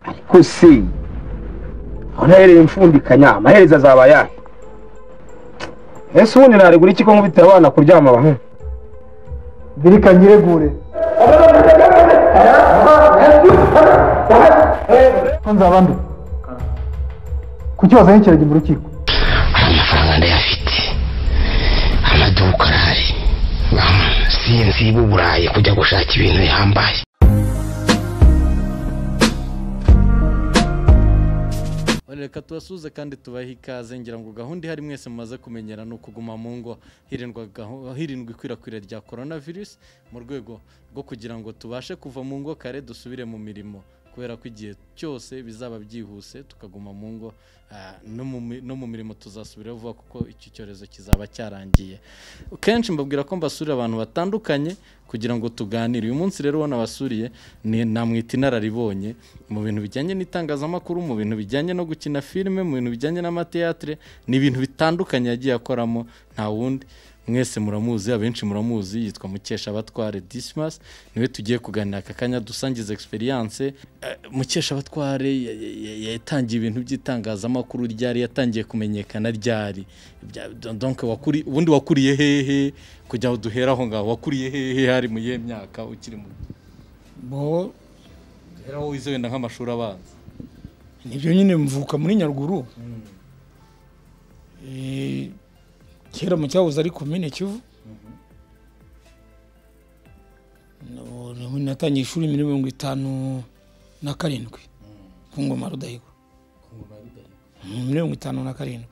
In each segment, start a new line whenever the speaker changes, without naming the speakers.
ariko se unahereye mfundikanya amaherezo azaba ayahe ese ubundi naregura iki ko nkubitira abana kuryama bahe
birika nyiregure ko nzaba ndu kuki wazanye ikiragi mu rukiko
amafaranga ndayafite amaduka arahari Bamwe sinzi b'uburayi kujya gushaka ibintu bihambaye
reka tubasuhuze kandi tubahe ikaze ngira ngo gahunda ihari mwese mumaze kumenyera ni ukuguma mu ngo hirindwa gahu- hirindwa ikwirakwira rya korona virusi mu rwego rwo kugira ngo tubashe kuva mu ngo kare dusubire mu mirimo kubera ko igihe cyose bizaba byihuse tukaguma mu ngo ah, no mu mi- no mu mirimo tuzasubiraho vuba kuko iki cyorezo kizaba cyarangiye kenshi mbabwira ko mbasura abantu batandukanye kugira ngo tuganire uyu munsi rero uwo nabasuriye ni namwita inararibonye mu bintu bijyanye n'itangazamakuru mu bintu bijyanye no gukina filime mu bintu bijyanye n'amateatire ni ibintu bitandukanye yagiye akoramo nta wundi mwese muramuzi abenshi muramuzi yitwa mukeshabatware dismas niwe tugiye kuganira aka kanya dusangiza experience Eh, mukeshabatware ya- ya- ya- yatangiye ibintu by'itangazamakuru ryari yatangiye kumenyekana ryari Bya- don- donc wakuri ubundi wakuriye hehe kugira ngo duhere aho ngaho wakuriye hehe hari mu yihe myaka ukiri mu
bo
duhere aho wize wenda nk'amashuri abanza
nibyo nyine mvuka muri nyaruguru Eh, kera mu cyahoze ari komine kivu No- no- natangiye ishuri muri mirongo itanu na karindwi ku ngoma rudahigwa Mm, muri mirongo itanu na karindwi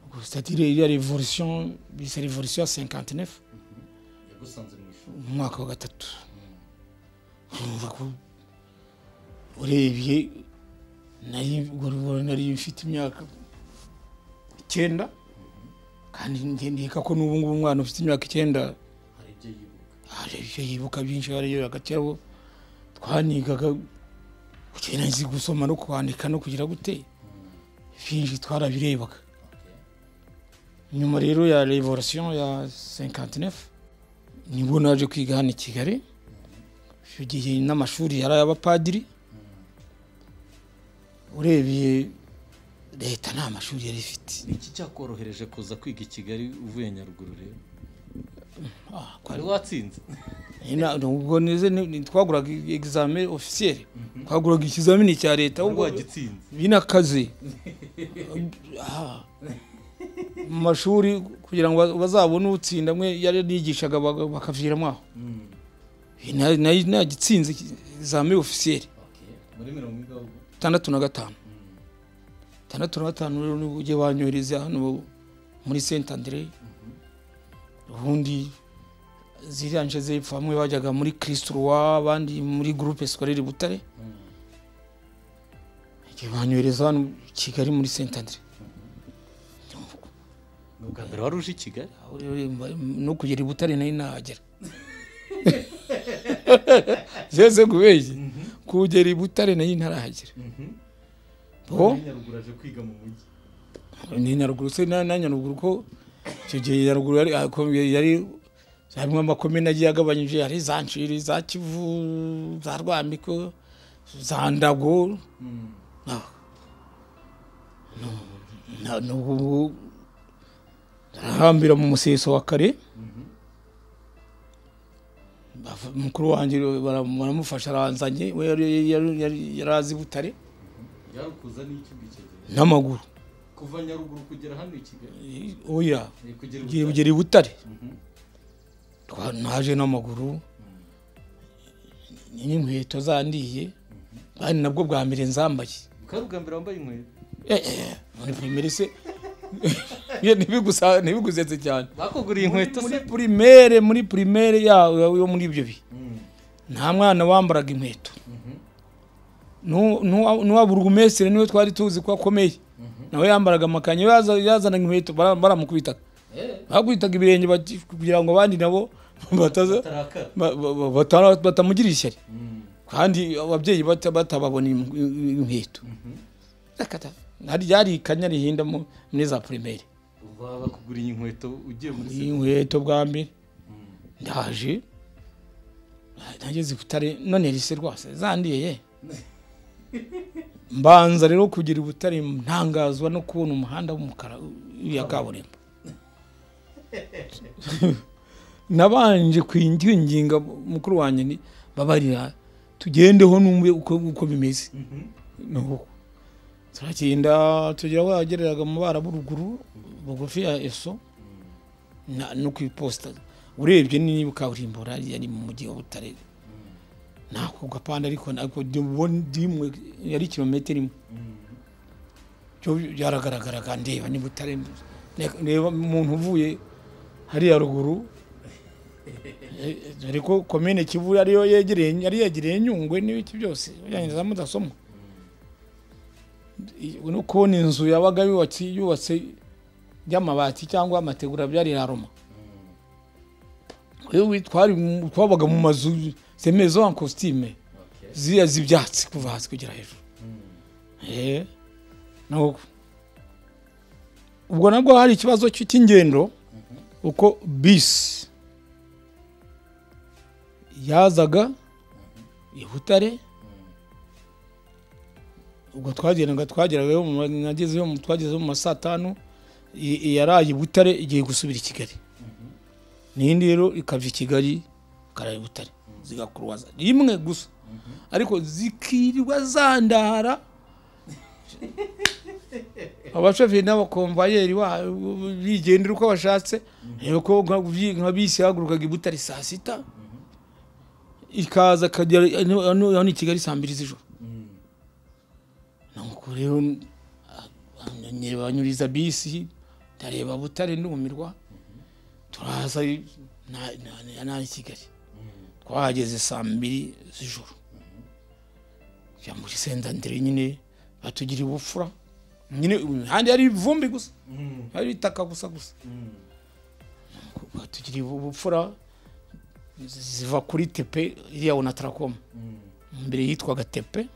Ubwo c'est-à-dire iriya revolution bisa revolution ya 59
yagusanze mu ishuri
mu mwaka wa gatatu urumva ko urebye nari ubwo rubona nari mfite imyaka icyenda kandi ngendeka ko n'ubu ngubu umwana ufite imyaka icyenda
hari ibyo yibuka
hari ibyo yibuka byinshi hari ibyo hagati twanigaga kugenda nzi gusoma no kwandika no kugira gute byinshi twarabirebaga nyuma rero ya revolution ya 59 nibwo naje kwiga hano i kigali icyo gihe n'amashuri yari ay'abapadiri urebeye leta nta mashuri yari ifite
ni iki cyakorohereje kuza kwiga i kigali uvuye nyaruguru rero
Ah, kwa-
wari watsinze
Ina- ubwo nize ni- ni- twaguraga egizame ofisiyeri twaguraga ikizamini cya leta
wari
ubwo
wagitsinze
binakaze Ah. mu mashuri kugira ngo ba- bazabone utsinda mwe yari yigishaga baga- bakaviramo aho Na- na- nagitsinze egizame ofisiyeri
muri mirongo ingaho
itandatu na gatanu itandatu na gatanu rero nibwo ujye wanyohereza hano muri senta andere ubundi ziriya nce zepfo bamwe bajyaga muri kirisituruwa abandi muri gurupe sikorere butare ujye banyohereza hano i kigali muri senta andere
ni ubwa mbere wari uje i kigali
Aho rero no kugera i butare nari nahagera zeze kubeshya kugera i butare nari ntarahagera bo
nyaruguru aje kwiga mu mujyi
ni nyaruguru se na na nyaruguru ko icyo gihe nyaruguru yari akomeye yari harimo amakomine agiye agabanyije hari za nshiri za kivu za rwamiko za ndago Ah. No- na- n'ubu ngubu arahambira mu museso wa kare Bava- mukuru wanjye baram- baramufasha aranzanye we yari- yari- yari- yari azi butare
yari ukuza n'iki ngiki
n'amaguru
kuva nyaruguru kugera hano i kigali
Eh, oya
ni kugera
ugiye ugera i butare Twa- naje n'amaguru n'inkweto zandiye kandi nabwo bwa mbere nzambaye
bukari ubwa mbere wambaye inkweto
Eh, eh, muri primere se Ye, ntibigusa- ntibigusetse cyane
bakuguriye inkweto se
muri primere muri primere ya- ya- yo muri ibyo bihe nta mwana wambaraga inkweto Nu- nu- n'uwa burugumesire niwe twari tuzi ko akomeye nawe yambaraga amakanya yaza- yazanaga inkweto bara- baramukubitaga bakubitaga ibirenge bati- kugira ngo abandi nabo bataza
tarakara
ba- ba- ba- batara- batamugirira ishyari kandi ababyeyi bata- batababona im- inkweto Akata. hari ryari ikanya rihinda mu- muri za primaire
uba bakuguriye inkweto ugiye muri se
inkweto bwa mbere ndaje nageze i butare none rise rwose zandiye ye mbanza rero kugira ubutare ntangazwa no kubona umuhanda w'umukara ya kaburimbo nabanje kwinginga mukuru wanjye ni babarira tugendeho numve uko uko bimeze nuko turagenda tugera aho yagereraga mu bara buruguru bugufi ya eso na- no ku iposita urebye niba kaburimbo yari mu mujyi wa butare ntabwo gapanda ariko ntabwo ndibona ndimwe yari kilometero imwe byo byaragaragaraga ndeba ni butare ne- ndeba umuntu uvuye hariya ruguru Eh, eh, ariko komine kivu ariyo yegereye yari yegereye nyungwe n'ibiki byose bijyanye za mudasobwa I- no kubona inzu yabaga yubatse yubatse y'amabati cyangwa amategura byari roma twari twabaga mu mazu zemewe zo en costume ziriya z'ibyatsi kuva hasi kugera hejuru Eh, nuko ubwo nabwo hari ikibazo cy'ingendo uko bisi yazaga i butare ubwo twagendaga twageraga nagezeyo mu- twagezeyo mu ma saa tanu i- i- yaraye i butare igiye gusubira i kigali n'indi rero ikava i kigali ikaraye i butare zigakuruwaza rimwe gusa ariko zikirirwa zandara abashoferi n'abakomvayeri ba- bigendera uko bashatse rero ko nka nka bisi yahagurukaga i butare saa sita ikaza akagera hano hano i kigali saa mbiri z'ijoro nuko rero nireba banyuriza bisi ndareba butare numirwa turaza na- na- na- na i kigali twahageze saa mbiri z'ijoro jya muri sendandire nyine batugira ubupfura nyine handi hari ivumbi gusa hari itaka gusa gusa batugira ubupfura ziva kuri tepe iriya wona tarakoma mbere yitwaga tepe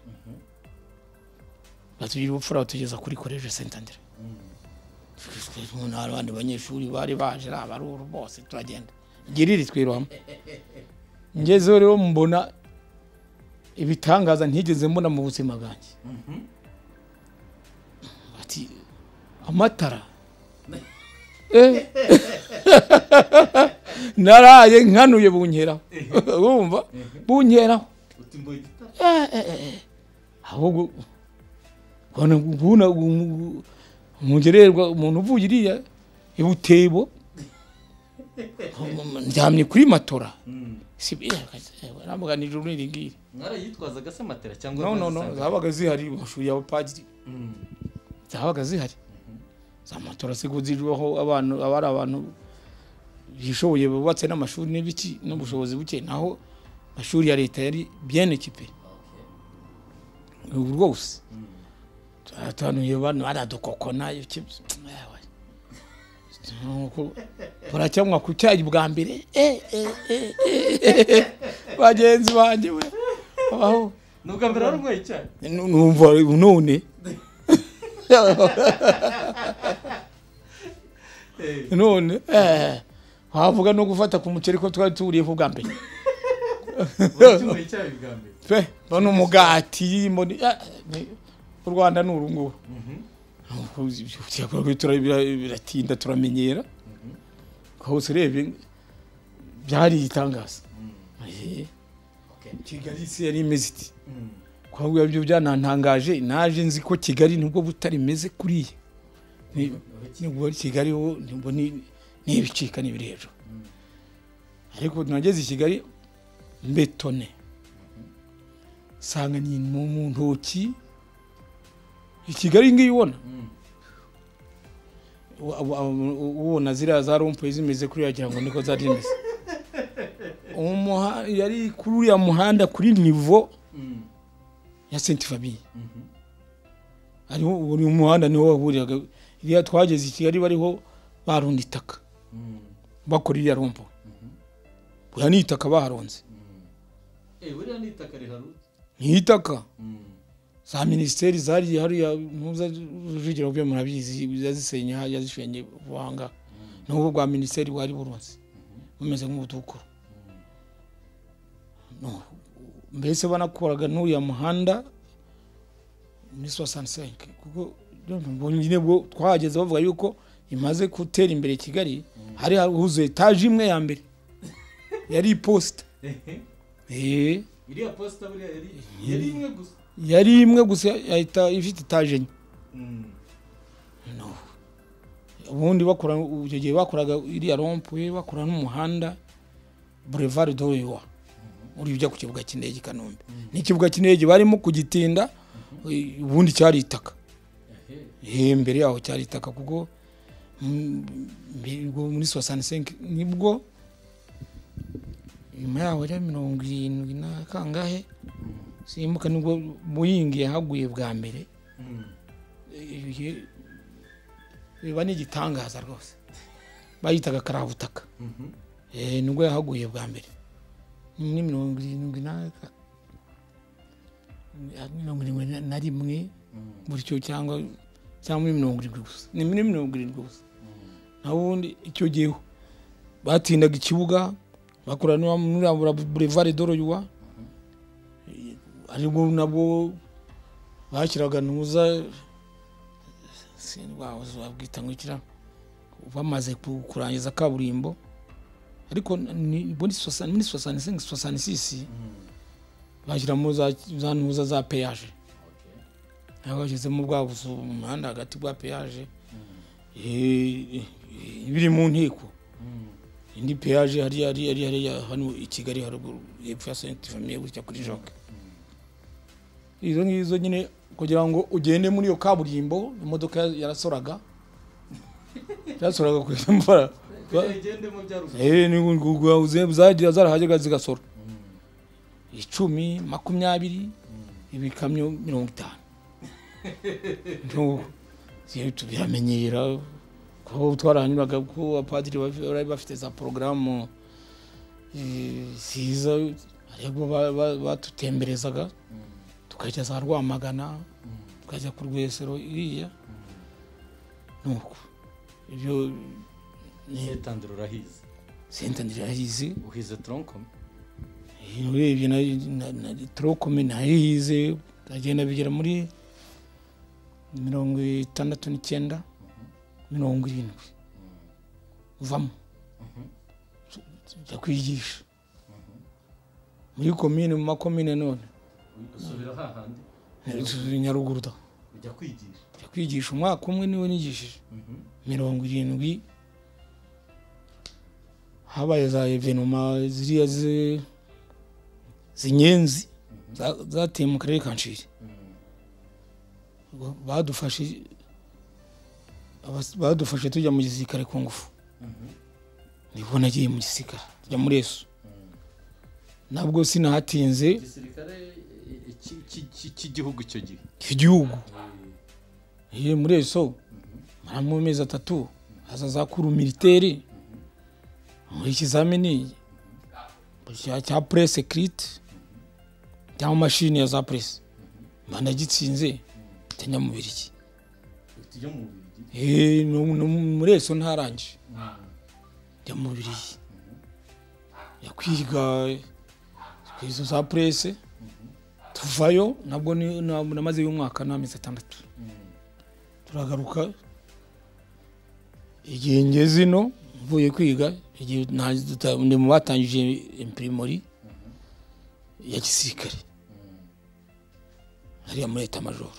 batugira ubupfura batugeza kuri koleje sentandere hari abandi banyeshuri bari baje ari abaruru bose turagenda giriri twirwamo ngezeho rero mbona ibitangaza ntigeze mbona mu buzima bwanjye ati amatara eh naraye nkanuye bunkeraho wumva bunkeraho Eh, eh, eh. ahubwo ubona ubona umugererwa umuntu uvuye iriya ibutebo ndyamye kuri matora si ntabwo nijoro n'iri ngiri
mwarayitwazaga se matera cyangwa
no no no zabaga zihari mu mashuri y'abapadiri zabaga zihari za matora ziguzirwaho abantu abari abantu bishoboye bubatse n'amashuri n'ibiki n'ubushobozi buke naho amashuri ya leta yari bien ekipe rwose turatanuye bana baradukokona iki ewe. Nuko turacyanywa ku cyayi bwa mbere eh, eh, eh, eh, eh. bagenzi banjye we abaho
nubwa mbere wari unyweye icyayi
Nu- numva none none eh, wavuga no gufata ku muceri ko twari tuwuriyeho bwa mbere
unyweye icyayi bwa mbere
pe none umugati mboni- ah, ni- u rwanda ni uru nguru Nuko ibyo turakorwa, tura- bira- biratinda turamenyera hose urebye byari itangaza Eh. kigali se yari imeze iti kwabwira ibyo byanantangaje naje nzi ko kigali nubwo butari imeze kuriya Ni- nubwo kigali ho nubwo ni ni ibicika n'ibiri hejuru ariko nageze i kigali mbetone nsanga ni mu mu ntoki i kigali ngiyi ubona Ubu- ubu- ubu- ubona ziriya za rompuwe zimeze kuriya wagira ngo niko zari zimeze Umuha- yari kuri uriya muhanda kuri nivo ya senti famiye hariho buri muhanda niho wahuriraga iriya twageze i kigali bariho barunda itaka bakora iriya rompo buriya ni itaka baharonze
eee buriya ni itaka riharutse
ni itaka za minisiteri zari hariya muza rujugiro byo murabizi yazisenya yazishenye buhanga n'ubwo bwa minisiteri bwari burunze bumeze nk'ubutukura No, mbese banakoraga n'uriya muhanda muri sosansenke kuko nyine bwo twahageze bavuga yuko imaze gutera imbere i kigali hari huzuye etaje imwe ya mbere yari iposita eee
iriya posita buriya yari yari imwe gusa
yari imwe gusa yahita ifite etaje enye No. ubundi bakora icyo gihe bakoraga iriya rompuwe bakora n'umuhanda boulevard doyowa uri ujya ku kibuga cy'indege i kanombe n'ikibuga cy'indege barimo kugitinda ubundi cyari itaka Eh, mbere yaho cyari itaka kuko mm, mbere ubwo muri sosansenke nibwo nyuma yaho yari mirongo irindwi na kangahe simbuka nibwo muyingi yahaguye bwa mbere ibi- biba ni igitangaza rwose bayitaga karabutaka Eh, nibwo yahaguye bwa mbere ni muri mirongo irindwi na ya mirongo irindwi na- na rimwe gutyo cyangwa cyangwa muri mirongo irindwi gusa ni muri mirongo irindwi gusa naho ubundi icyo gihe batindaga ikibuga bakora no muri Abura- boulevard doroyuwa aribwo nabwo bashyiraga ntuza wabuze wabwita ngo ikira bamaze ku- kurangiza kaburimbo ariko ni muri sosa- muri sosani sengi sosani sisi bashyiramo za za ntuza za peyaje nabo bashyizemo bwa buzu mu muhanda hagati bwa peyaje Eh, eh, biri mu nteko indi peyaje hariya hariya hariya hariya hano i kigali haruguru hepfo ya senti famiye gutya kuri joke izo ngizo nyine kugira ngo ugende muri iyo kaburimbo imodoka ya- yarasoraga yarasoraga ku mvara
igende mu byaruka
zagira zarahajyaga zigasora icumi makumyabiri ibikamyo mirongo itanu Ndumva, iyo tubiramenyera kuba twarahanyuraga ko abapadiri baf- bari bafite za porogaramu eh, ziza aribwo ba- ba- batutemberezaga tukajya za rwamagana tukajya ku rwesero iriya nuko ibyo
setandiro urahize
sentandira yahize
uhize toronkome
urebye na turokome nayihize agenda bigera muri mirongo itandatu n'icyenda mirongo irindwi uvamo jya kwigisha muri komine mu makomine none
usubira hahandi
nyaruguru da
ujya kwigisha
jya kwigisha umwaka umwe niwe nigishije mirongo irindwi habaye za evenoma ziriya zi- zinyenzi za- zateye mu karere ka nshiri Ubwo badufashe abas- badufashe tujya mu gisirikare ku ngufu nibwo nagiye mu gisirikare tujya muri esu nabwo sinahatinze
igisirikare eh, ki- ki- ki- cy'igihugu icyo gihe
igihugu iyo muri eso mara mu mezi atatu haza za kuru militeri muri ikizamini cya cya press écrite cyangwa mashini ya za press mba nagitsinze njya mu biriki
tujya mu bubirigi
Eh, no- no- muri eso ntarangije njya mu biriki njya kwiga kwiga izo za press tuvayo nabwo ni- na- namazeyo umwaka n'amezi atandatu turagaruka igihe ngeze ino mvuye kwiga igihe nta- tuta- ndi mu batangije impirimori ya gisirikare hariya muri leta majoro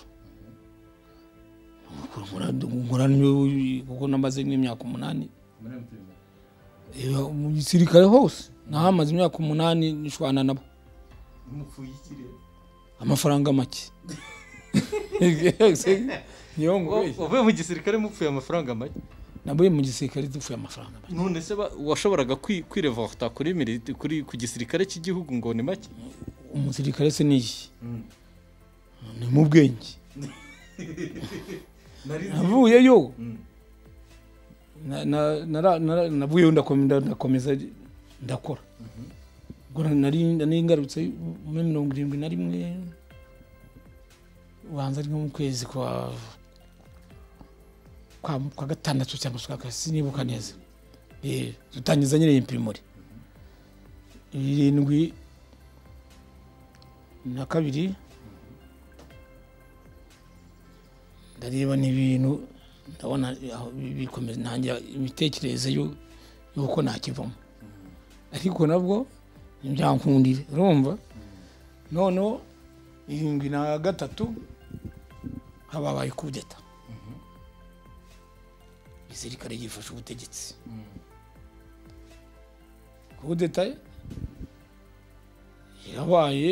nkora niyo- kuko namaze nk'imyaka umunani
muri emupirima
Eh, mu gisirikare hose nahamaze imyaka umunani nishwana nabo
mupfuye ikirere
amafaranga make niyo ngo
uvuye mu gisirikare mupfuye amafaranga make
nabuye mu gisirikare dupfuye amafaranga make
none se ba- washoboraga kwi- kwirevorta kuri militi kuri ku gisirikare cy'igihugu ngo ni make
umusirikare se ni iki ni mu bwenge navuyeyo Na- na- nara- nara- navuyeyo ndakomeza ndakomeza ndakora ubwo nari nari ngarutse muri mirongo irindwi na rimwe ubanza ari nko mu kwezi kwa kwa kwa gatandatu cyangwa se kwa kane sinibuka neza Eh, dutangiza nyine impirimori irindwi na kabiri ndareba n'ibintu ndabona aho bi- bikomeza ntangira imitekerereze y'u- y'uko nakivamo ariko nabwo ntibyakundire urumva noneho irindwi na gatatu hababaye kudeta igisirikare gifashe ubutegetsi kudeta yabaye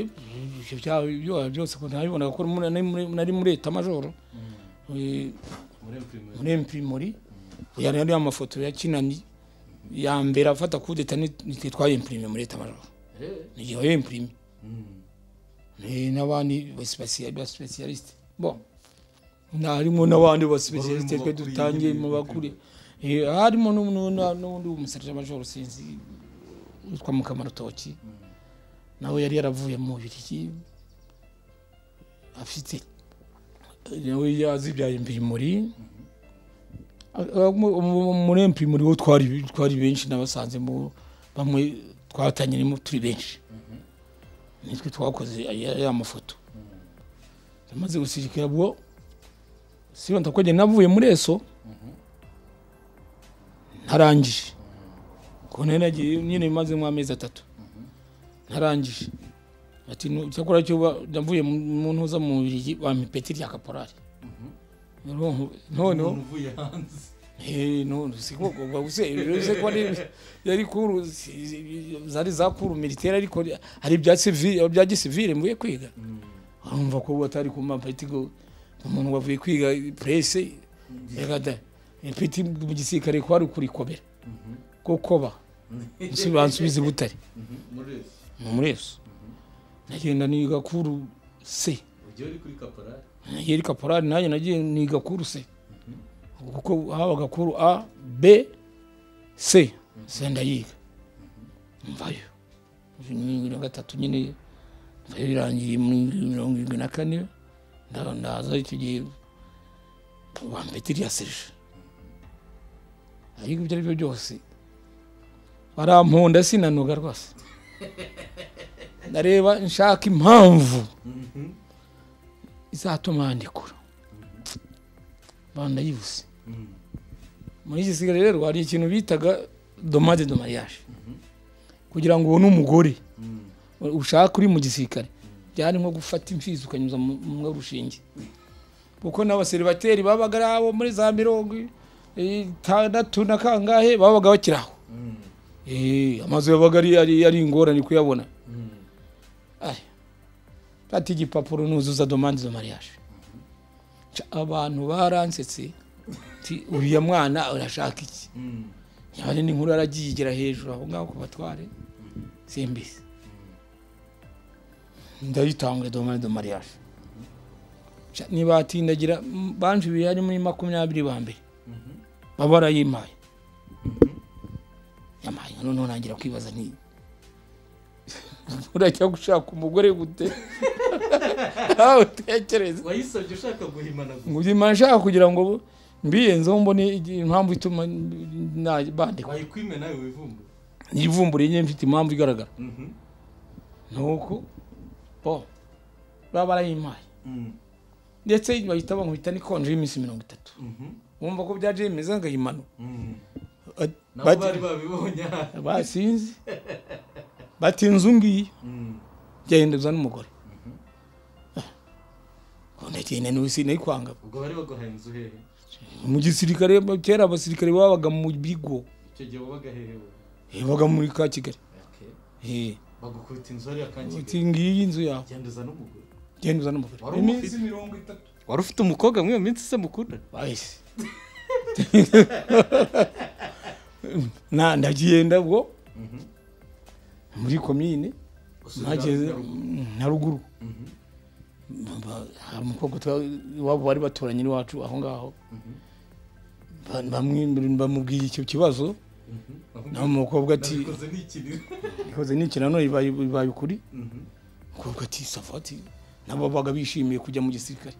ibyo byaha byaha byose ko ntabibonaga ko muri- nari muri- nari muri etamajoro Eh, muri empirimori yari ari amafoto ya kinani ya mbere afata kudeta nitwe twayimpirime muri etamajoro nigihe wayimpirime n'abandi basipesiyalisite bo harimo n'abandi basipesiyalisite twe dutangiye mu bakure Eh, harimo n'ubu- n'ubu- n'undi w'umusarajamajoro sinzi witwa mukamarutoki nawe yari yaravuye mu biriki afite nawe yazibyaye impirimuri muri impirimuri wo twari twari benshi nabasanze mu bamwe twatangirimo turi benshi nitwe twakoze aya- ya mafoto amaze gusirikira bwo siba ndakogeye navuye muri eso ntarangije ko naragiye nyine maze nk'amezi atatu ntarangije ati "Nu- cyakora cyo ba- ndavuye mu- mu ntuza mu bubiri bampa ipeti rya kaporari Noneho- noneho
uvuye hanze
Eh, no, siko gomba guse ko ari yari kuru zari za kuru militaire ariko ari bya civil bya gisivile mvuye kwiga urumva ko batari ku mapeti go umuntu wavuye kwiga presse yagada ipeti mu gisirikare ko ari kuri kobera ko koba sibansubiza butare
muri ese
mu mureso nagenda niga kuru se
ugiye uri kuri kaporari
yeri kaporari nanjye nagiye niga kuru se kuko habaga kuru a b c se ndayiga mvayo bibiri na gatatu nyine mvayo birangiye muri mirongo irindwi na kane nda- ndaza icyo gihe bampeta irya serije ariko ibyo ari byo byose baramponda sinanoga rwose ndareba nshaka impamvu izatuma yandikura bandayibuze muri iki gisigare rero hari ikintu bitaga domade do mariage kugira ngo ubone umugore ushaka uri mu gisirikare byari nko gufata imfizi ukanyuza mu mu rushinge kuko n'abaseribateri babaga ari abo muri za mirongo itandatu na kangahe babaga bakiri aho Eh, amazu yabaga ari- ari- ari ingorane kuyabona Aye. fata igipapuro nuzuza domande zo mariage Ca- abantu baransetse nti uriya mwana urashaka iki yabane n'inkuru yaragiye igera hejuru aho ngaho ku batware simbizi ndayitanga domande do mariage Ca- nibatindagira m- banje ibiri ari muri makumyabiri ba mbere baba barayimpaye yamaye noneho nangira kwibaza nti urajya gushaka umugore gute nawe utekereze
wayisabye ushaka guhimana gusa
nguzima nshaka kugira ngo mbiyenzeho mbone igi- impamvu ituma na- bandikwa
wayikwime nawe wivumbura
nivumbure nyine mfite impamvu igaragara
Mhm.
nuko bo baba barayimpaye ndetse bahita bankubita n'ikonje y'iminsi mirongo itatu wumva ko byaje bimeze ngayimano
nabo bari babibonye aha.
basinzi batinze ngiyi byagenda biza n'umugore ndagenda n'isi nayikwanga
ubwo bari baguhaye inzu hehe
mu gisirikare kera abasirikare babaga mu bigo
icyo gihe wabaga hehe wowe?
yabaga muri ka kigali
Okay.
Eh,
bagukubita inzu hariya
uti
kankigali
ngiyi inzu yawe
genda uzane umugore
genda uza n'umugore
Wari umufite?
mirongo itatu
wari ufite umukobwa muri iyo minsi se mukunda
bahise na ndagenda ubwo muri komine ntageze na ruguru Ba- hari umukobwa twa- iwabo bari baturanye n'iwacu aho ngaho Ba- bamwe- bamubwiye icyo kibazo nawe umukobwa ati
nabikoze n'ikinira
ikoze n'ikinano ibaye ibaye ukuri kuko ati safati nabo babaga bishimiye kujya mu gisirikare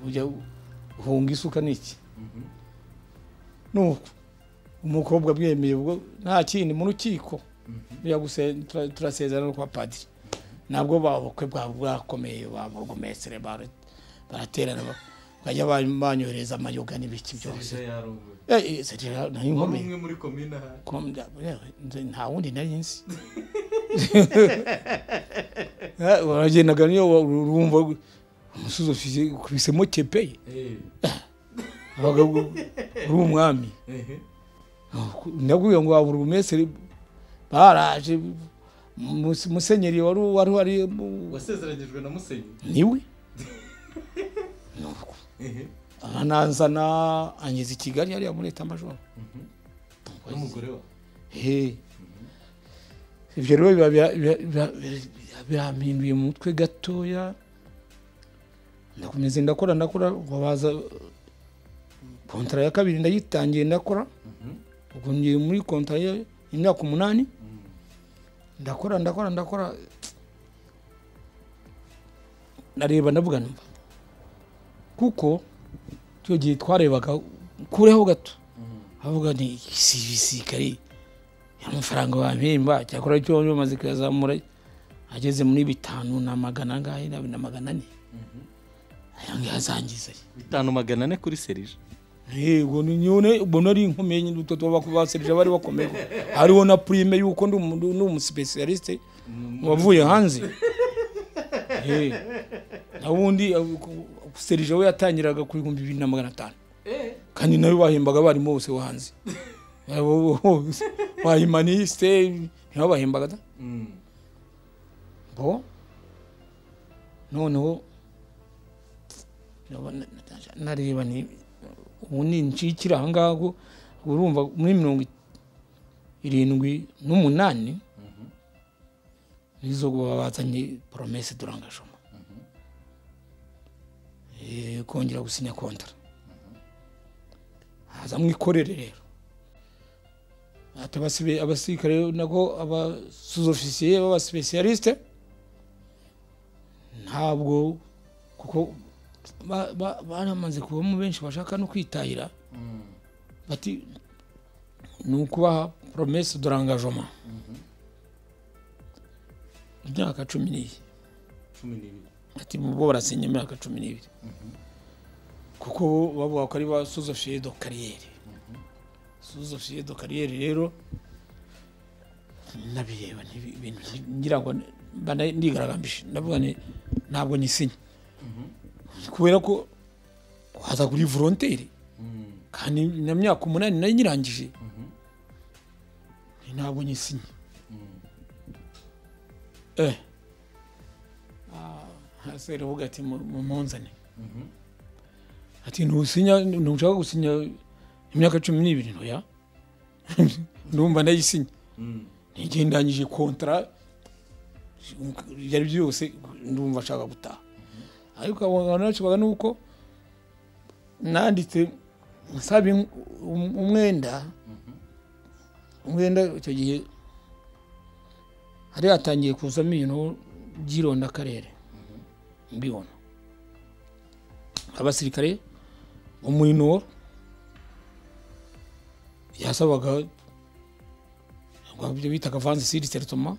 ujya uhunga isuka n'iki nuko umukobwa bwemeye ubwo nta kindi mu rukiko bijya guse- tura- turasezerana kwa padiri nabwo babukwe bwakomeye bamurugumesere baraterana bajya ba- banyohereza amayoga n'ibiki byose
serivisi ya ruguru
Eh, eh, serivisi
wari
nari nkomeye
umwe muri komine aha
Kom- da- eh, nze- nta wundi nari nzi Eh, waragendaga niyo wa- urumva gu- umusozi ufise ukubisemo kepeye
eee
abagabo uri umwami
ehe
ndakubwira ngo wabura ubumeseri baraje Mus- musenyeri wari wari wari mu-
wasezeranyijwe na musenyi
niwe
ehe
aranazana angeza i kigali hariya muri leta majoro
n'umugore wa
he ibyo rero biba bya- biba- biba- biba- birampinduye mu mutwe gatoya ndakomeza ndakora ndakora babaza kontara ya kabiri ndayitangiye ndakora ubwo ngiye muri kontara ya- y'imyaka umunani ndakora ndakora ndakora ndareba ndavuga numva kuko icyo gihe twarebaga kureho gato avuga ni serivisi kari amafaranga wampemba cyakora cyo bamaze kuyazamura ageze muri bitanu na magana angahe na na magana ane aya ngaya azangiza
bitanu magana ane kuri serije
yego nyine ubona ari inkomeye nyine utwo baserije bari bakomeye hariho na prime yuko ndi umu- ndi umusipesiyalisite wavuye hanze Eh, na wundi eh, ku- serije we yatangiraga ku bihumbi bibiri na magana atanu kandi nawe bahembaga abarimu bose bo hanze bahimaniste nibo bahembaga da bo noneho ndabona- nareba ni ubu ni ncikira aha ngaha ngo urumva muri mirongo irindwi n'umunani nizo baba bazanye poromese durangajoma Eh, kongera gusinya kontara haza mwikorere rero ati abasibe- abasirikare nako abasuzofisiye b'abasipesiyalisite ntabwo kuko ba- ba- baramaze kubamo benshi bashaka no kwitahira bati ni ukubaha promese dorangajoma imyaka cumi n'iyi
cumi n'ibiri
ati bo barasinye imyaka cumi n'ibiri kuko bavuga ko ari ba suzofiye do kariyeri suzofiye do kariyeri rero nabireba ni ibintu ngira ngo mba na- ndigaragambije ndavuga ni ntabwo nyisinya kubera ko waza kuri voronteri kandi na myaka umunani nari nyirangije ntabwo nyisinya eh hasi baravuga ati mu mu- munzane ati ntusinya ntushaka gusinya imyaka cumi n'ibiri ntoya ndumva ndayisinya n'igihe ndangije kontara byari byose ndumva nshaka gutaha ariko abantu bacubaga ni uko nanditse nsaba im- um- umwenda umwenda icyo gihe hari hatangiye kuzamo ibintu by'irondakarere mbibona abasirikare bo muri nor yasabaga ibyo bitaga vanze siri teritoma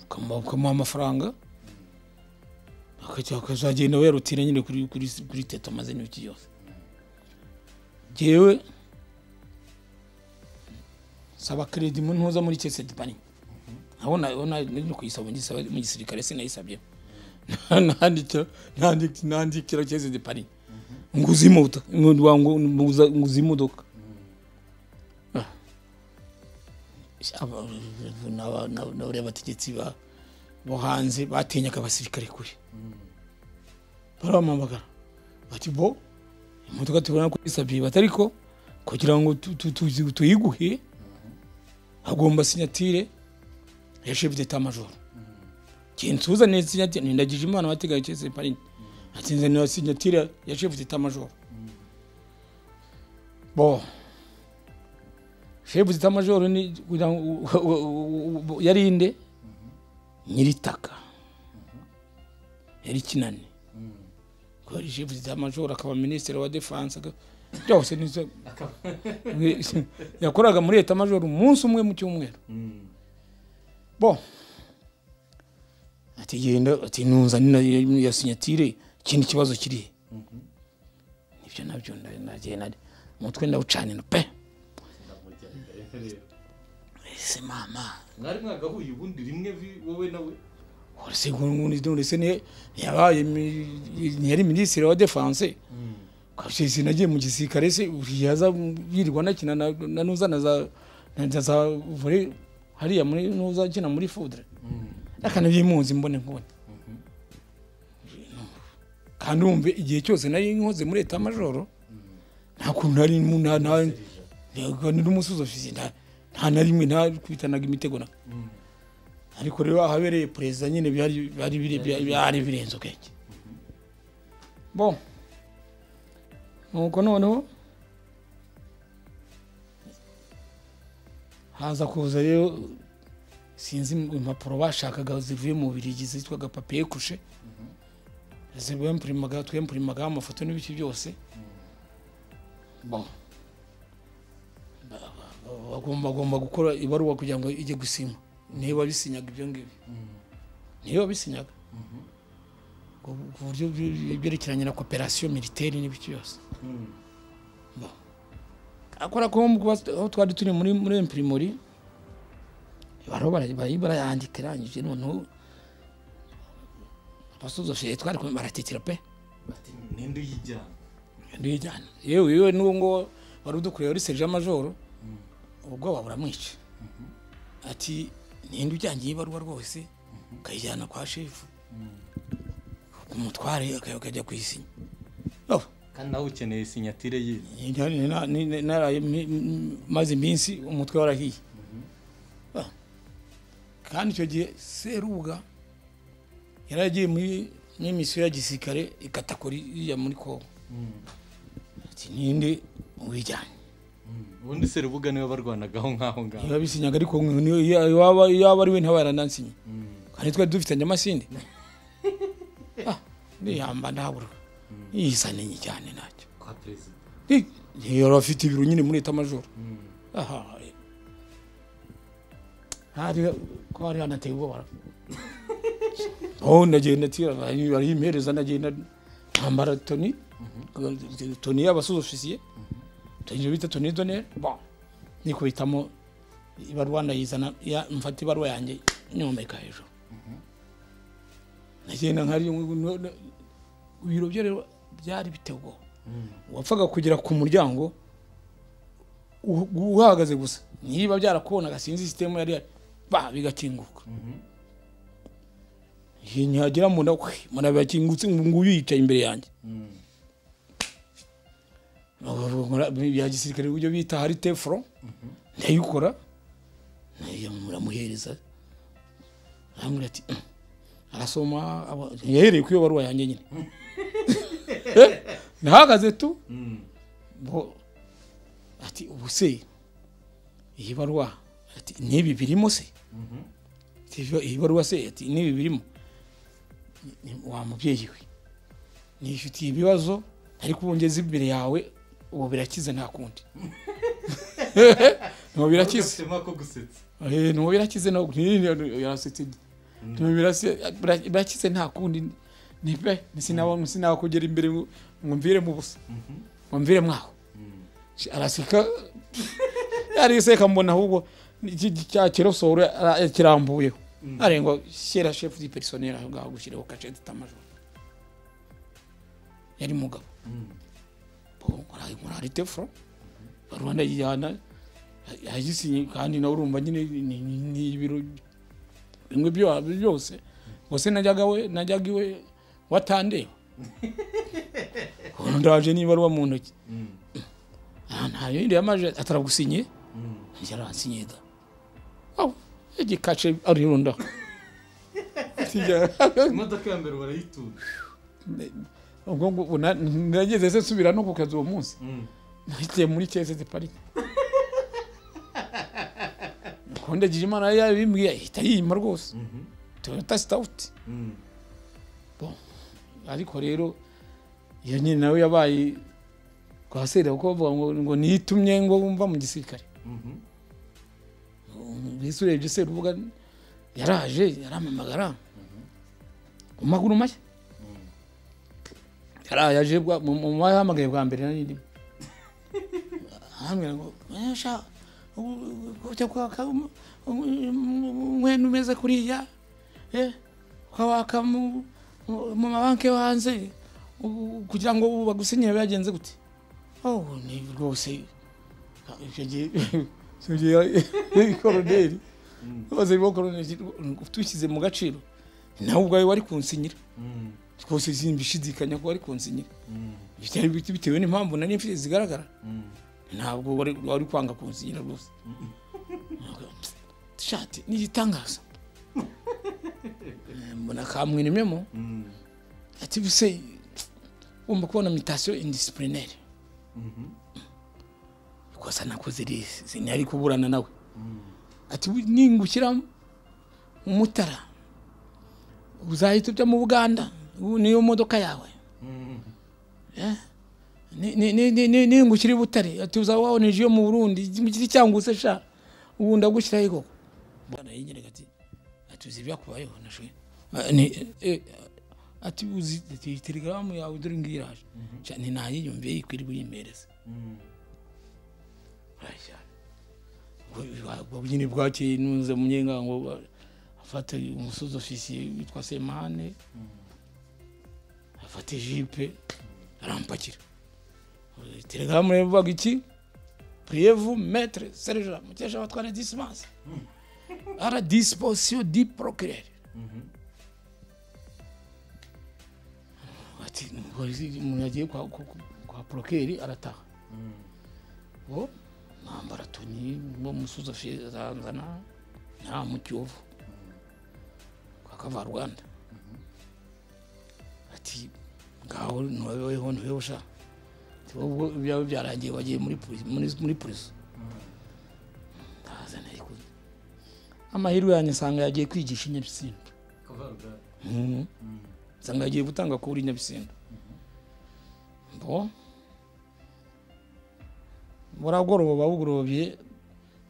ukamuha amafaranga akajya- akazagenda werutira nyine kuri kuri kuri tetoma ze n'ibiki byose jyewe saba keredi mu ntuza muri kesedi bani abona abona no kuyisaba ngisaba mu gisirikare sinayisabye nandikira nandikira nandikira kesedi bani nguza imodoka ngo- ngo- nguza nguza imodoka Ah. Aba- n'aba- n'aba- n'abariya bategetsi ba- bo hanze batinyaga abasirikare kure baramamagara bati bo imodoka tubona ko isabye batari ko kugira ngo tu- tu- tu- tuyiguhe hagomba sinyatire ya chef d'état major kinsuza ni sinyatire nindagije imana wategaye cyese parin atinze ni sinyatire ya chef d'état major bo chef d'état major ni kugira ngo u- u- u- u- yarinde nyiritaka yari kinani kubera chef d'état major akaba ministre wa defense aga- byose nizo yakoraga muri leta majoro umunsi umwe mu cyumweru bo ati genda ati ntunza ya sinyatire ikindi kibazo kiri ibyo nabyo nda- nagiye nari umutwe ndawucanira pe ese mama
mwari mwagahuye ubundi rimwe vi wowe nawe
uretse ngundi ndetse ntiyabaye ntiyari minisitiri wa defanse kabisesi nagiye mu gisirikare se yaza yirirwa anakina na na nuza na za na za vore hariya muri nuza akina muri fudre akanabyimunzi mbone nkubone kandi wumve igihe cyose nari nkoze muri leta majoro nta kuntu nari mu- nta nta nari umusozi ofisi nta nta na rimwe nta kwitanaga imitego na ariko rero ahabereye perezida nyine byari byari biri- byari- byari birenze ubwenge bon nuko noneho haza kuza rero sinzi impapuro bashakaga zivuye mu birigi zitwaga papiye kushe zibempurimaga twempurimaga amafoto n'ibiki byose Bon. Ba- ba- bagomba bagomba gukora ibaruwa kugira ngo ijye gusinywa niba bisinyaga ibyo ngibyo niba bisinyaga ku- ku buryo bye- byerekeranye na koperasiyo militeri n'ibiki byose Bon. akora ko mu kuba aho twari turi muri muri imprimerie bariho bara- bari- barayandika irangije noneho abasuzofeye twari kumwe baratikira pe
bati ninde uyijyana
ndijyana yewe yewe n'uwo ngo wari udukoreye uri serija majoro ubwoba buramwica ati ninde ujyangiye ibaruwa rwose ukayijyana kwa shefu umutware aka- akajya kuyisinya Oh,
kandi nawe ukeneye sinyatire ye
ni- ni- na- ni- ni- naraye mi- mi- maze iminsi umutwe warahiye Ah. kandi icyo gihe seruga yari agiye muri muri misiyo ya gisirikare ikatakora iya muri kongo ati ninde wijyanye
ubundi serubuga niwe barwanagaho nk'aho ngaho
niba bisinyaga ariko mwe niyo- iyo- iyo waba iyo waba ari we ntaba yaranansinye kandi twari dufitanye amasinde Ah, niyamba ndabura yisa ninyi cyane ntacyo
kwa perezida
Eh, yari afite ibiro nyine muri leta majoro aha eh. hari ko hari hanateye ubwoba aho ndagenda tira barayimpereza ndagenda ntambara toni toni y'abasuzofisiye toni bita toni donere bon nikubitamo ibaruwa ndayizana ya- mfata ibaruwa yanjye nyomeka hejuru ndagenda nkari ibiro byo rero byari biteye ubwoba wapfaga kugera ku muryango u- uhagaze gusa niba byarakubonaga sinzi sisitemu yari yari ba bigakinguka Igihe nyagera mu nda kwe murabakingutse ngo nguyu yicaye imbere yanjye ya gisirikare uburyo bita hari tefuro ndayikora nayo muramuhereza arambwira ati "Mm." arasoma aba- yahereye ku iyo baruwa yanjye nyine nahagaze tu bo ati ubu se iyi baruwa ati n'ibi birimo se Ati, "Iyo- iyi baruwa se ati n'ibi birimo Ni- ni wa mubyeyi we nifitiye ibibazo ariko ubu ngeze imbere yawe ubu birakize nta kundi ntabwo birakize
Ufite nk'ako gusetsa
Eh, no birakize no yarasetse no birase bira- birakize nta kundi ni pe sinaba sinaba kugera imbere ngo ngo mvire mu busa ngo mvire mwaho Shi- araseka ariseka mbona ahubwo iki cya kirosoro ara- yakirambuyeho arengo shyira chef du personnel aho ngaho gushyiraho cachet tamajoro yari mugabo bo ari ari tefro Rwanda yijyana yagisinye kandi nawe urumva nyine ni- ni ni ibiro bimwe byo- byose gusa najyaga we najyaga iwe watandeba ndaje n'ibaruwa mu ntoki Ah, nta yindi yamaje ataragusinye yarasinye da aho igikace arirunda
imodoka ya mbere barayitunga
ubwo ngo ubu na- nageze se nsubira no ku kazi uwo munsi nagiye muri kesete parike kondagira imana yari yabimbwiye ahita yima rwose toyota sitawuti Bon. ariko rero iyo nyine nawe yabaye kwa sera kuko bavuga ngo ngo niyitumye ngo wumva mu gisirikare mbese urebye se urubuga yaraje yaramamagara mu maguru mashya kariya yaje bwa- mu mu bahamagaye bwa mbere nari ndimo arambwira ngo "Eh, sha u- u- ujya kwaka um- um- um- umwenda umeze kuriya eh, ukawaka mu mu- mu mabanki yo hanze u- u- kugira ngo bagusinyire byagenze gute oh ni rwose icyo gihe icyo gihe koroneri bose barimo koroneri tushyize mu gaciro nawe ubwawe wari kunsinyira rwose simbishidikanya ko wari kunsinyira bitari bite- bitewe n'impamvu nari mfite zigaragara ntabwo wari wari kwanga kunsinyira rwose shati ni igitangaza Eh, mbona kamwirimyemo ati bise wumva kubona mitasiyo indisipurinaire kosa nakoze risi ntiyari kuburana nawe ati "Bu- ningukira mu mutara uzahita ujya mu buganda ubu niyo modoka yawe Eh? Ni- ni- ni- ni- ni- ningukira i butare ati uzaba waboneje iyo mu burundi mukiri cyangwa use sha ubu ndagushyiraho koko bwana yigeraga ati ati uzi ibyakubayeho nashwe Ah, ni- eh, ati uzi ati iyi telegaramu yawe dore ngiyi iraje Sha, ni nayiyumviye ikwiriye uyimpereze Aya. Ubwo- ubwo nyine bwakeye nunze munyenga ngo ba- afate umusozi ofisiye witwa semane afate jipe arampakira telegaramu rero ivuga iki priyevu metre serija mukesha abatwara disimanse ara disiposiyo di porokirere ati umupolisi- umuntu yagiye kwa- kwa- kwa porokeri arataha bo nambara toni bo musozi afizanzana nta mu kiyovu kwa kavarwanda ati ngaho ntiwabeho ntiweho sha Ati, ubwo byaba byarangiye wagiye muri polisi muri- muri polisi ndaza nari kuza amahirwe yanjye nsanga yagiye kwigisha i Nyabisindu
kavarugari
Mhm. nsanga yagiye gutanga kuri Nyabisindu bo buragoroba bugorobye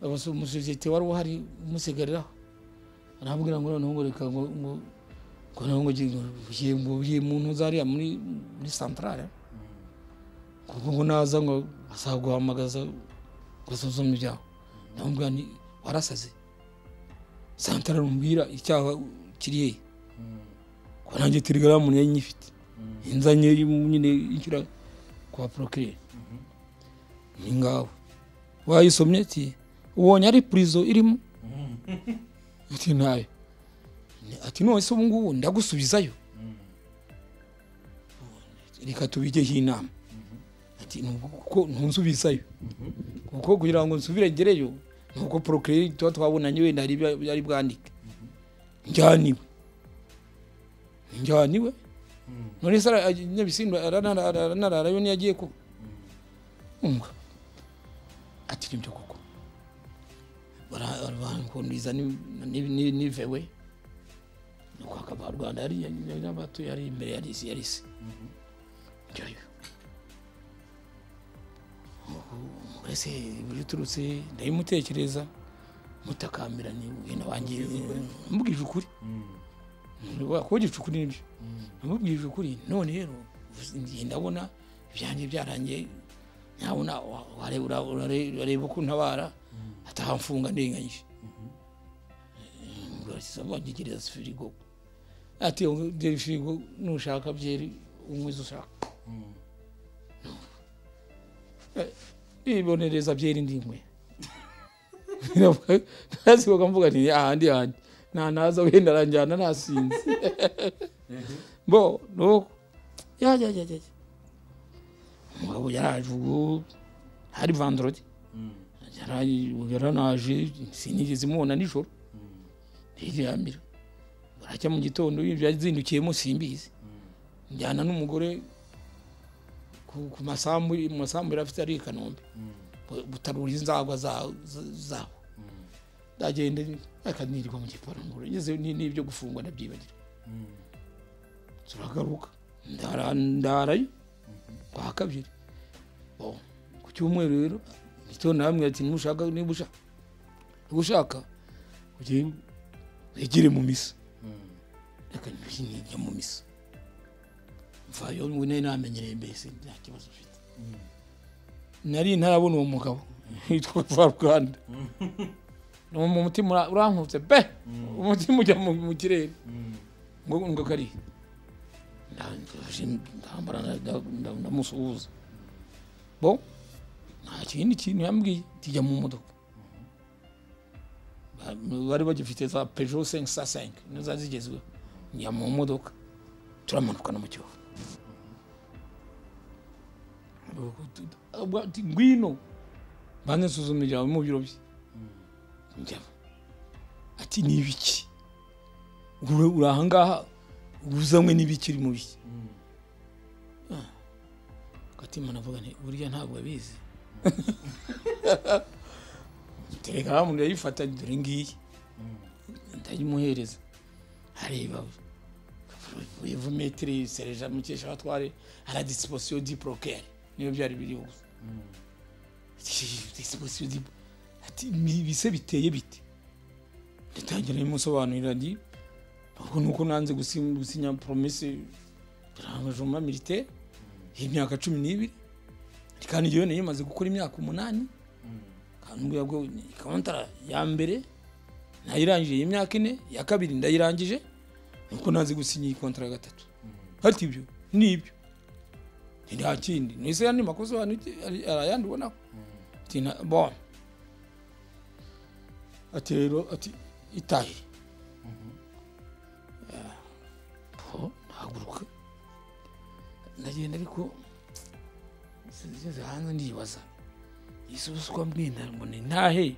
abasoma umusosiyete wari uhari umusigariraho arambwira ngo noneho ngo reka ngo ngo ngo noneho ngo ngi- ngo ngiye- ngo ngiye mu ntuza hariya muri muri santarare kuko ngo naza ngo azaguhamagaza ngo asuzume ibyawe ndamubwira ni warasaze santarare umubwira icyaha kiri hehe ko nanjye telegaramu yari nyifite inzanye nyine inshyura kwa porokirere ni ngaho wayisomye ati ubonye ari purizo irimo ati ntayo Ni- ati none se ubu ngubu ndagusubizayo reka tubigeho inama ati "Ni ubu kuko ntunsubizayo kuko kugira ngo nsubire ngereyo ni uko porokireri tuba twabonanye wenda hari ibyo yari bwandike njyaniwe njyaniwe none se ara- nyabisimba aranara- aranararayo niyo agiye kuba umva ati nibyo koko barankundiza nivewe nuko akaba rwanda yari yari abatuye yari imbere yari isi yari isi njyayo mbese ibyo uturutse ndayimutekereza mutakambira ni ugenda wanjye mubwije ukuri wakogica ukuri nibyo namubwije ukuri none rero ngiye ndabona ibyanjye byarangiye nyabona urareba ko ntabara atahamfunga ndenganyije wanyegereza firigo ati byeri firigo nushaka byeri unywe izo ushaka nibonereza byeri ndimwe ntazikoga mvuga nti ahandi handi ntanaza wenda aranjyana nasinze bo nuko ya ya ya ya ya. umugabo yaraje ubwo hari vandorodi Yaraje- yaranaje sinigeze imubona nijoro ntiryamira barajya mu gitondo yazindukiyemo simbizi njyana n'umugore ku ku masambu mu masambu yari afite ari i kanombe Bu- butarura inzagwa za- za- zabo ndagenda reka nirirwa mu gipangu ngeze ni- n'ibyo gufungwa ndabyibagira turagaruka ndara- ndarayo kwa kabiri Bon, ku cyumweru rero gitondo namwe ati nimushaka niba ushaka niba ushaka ujye wegere mu misa reka njye njya mu misa mvayo nyine namenyereye mbese nta kibazo ufite nari ntarabona uwo mugabo yitwa varuganda mu mutima ura- urankutse pe umutima ujya mu- mu kirere ngo ngo kari ndambara ndamusuhuza bo nta kindi kintu yambwiye tujya mu modoka Ba- bari bagifite za peugeot 505 nizo zigezweho njya mu modoka turamanukana mu kivu Ubwo ati, ngwino banze nsuzuma ibyawe mu biro bye njyamo ati ni ibiki uri uri ahangaha uzanywe n'ibikiri mu biki Ah. gatima navuga nti burya ntabwo abizi telegaramu ndayifata dore ngiyi ndayimuhereza areba wivu metiri sereja mukesha abatware ara disposition di procare niyo byari biri gusa disposition di ati "Ibi- bise biteye bite ndatangira nimusobanurira ndi ahubwo nuko nanze gusi- gusinya promese rangajoma militaire y'imyaka cumi n'ibiri kandi njyewe nayo imaze gukora imyaka umunani kandi ubwo kontara ya mbere nayirangije iyi myaka ine iya kabiri ndayirangije nuko nazi gusinya iyi kontara ya gatatu hati ibyo nibyo Nti nta kindi nise yandi makosa abantu arayandi ubonaho ati na bon ati rero ati itahe po nahaguruka ndagenda ariko sinzi hanze ndibaza isuswa mbwinda ngo ni ntahe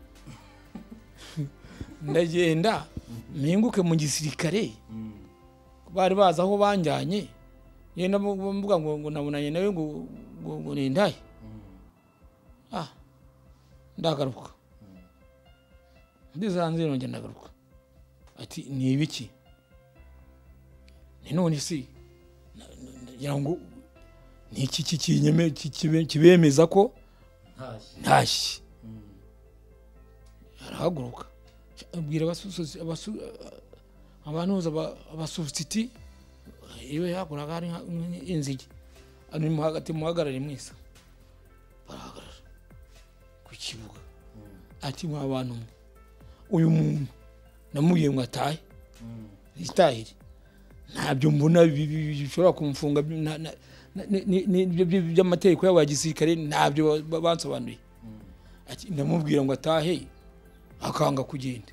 ndagenda mpinguke mu gisirikare bari bazi aho banjyanye yenda mvuga ngo ngo nabonanye nawe ngo ngo ngo ni ntahe ah ndagaruka ndeze hanze nongera ndagaruka ati ni ibiki ni none si na- na- nagira ngo ni iki ki- kinyeme- ki- kibe- kibemeza ko
ntashye
ntashye arahaguruka abwira abasusuzi- abasu- abantuza aba- abasubutsiti iyo yahakoraga hari nka- nk- inzige Hano ni mu hagati muhagarare mwese barahagarara ku kibuga ati mwa bantu mwe uyu muntu namubwiye ngo atahe itahire ntabyo mbona bi- bi- bi- bishobora kumfunga na- na- na- ni- ni- ni- ibyo- ibyo- by'amategeko yabo ya gisirikare ntabyo ba- ba- bansobanuriye ati ndamubwira ngo atahe akanga kugenda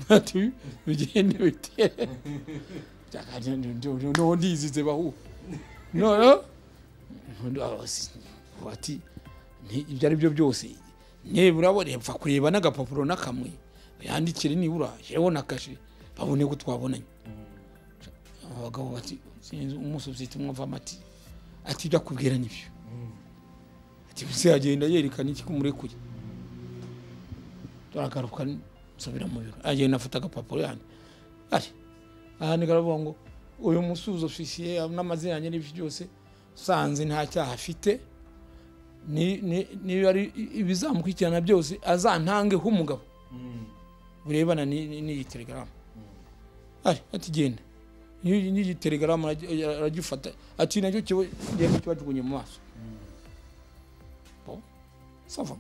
ati bigende bite noneho ndizize bahu noneho ati "Nti- ibyo ari byo byose nibura bo repfa kureba n'agapapuro n'akamwe yandikire nibura jewe na kashe babone ko twabonanye abagabo bati sinzi umusubsiti mwumva amati ati ibyo akubwira nibyo ati gusa yagenda yerekana iki kumurekure turagaruka nsubira mu biro agenda afata agapapuro yanjye ari ahandi karavuga ngo uyu musuzo ofisiye n'amazina yanjye n'ibyo byose sanze nta cyaha afite ni- ni- niba ari ibizamukurikirana byose azantangeho umugabo burebana ni- ni- n'iyi telegaramu ari ati genda N'iyi- n'iyi telegaramu aragi- aragifata ati nacyo kiba genda kibajugunye mu maso Bon, ça va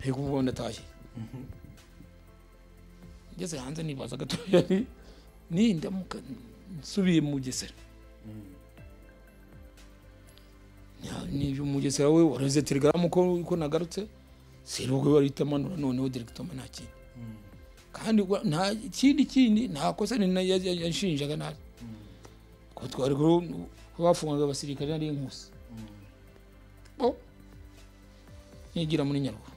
reka ubu ndatashye ngeze hanze nibaza gatoya nti nindamuka nsubiye mu bugesera Nya- ni umugesera we wareze telegaramu ko ko nagarutse serubwo warita manura noneho directoma nta kindi kandi wa- nta kindi kindi nta kosa ni na- ya- ya- yanshinjaga nabi ko twari ko bafungaga abasirikare nari inkusi Bon, nigira muri nyaruguru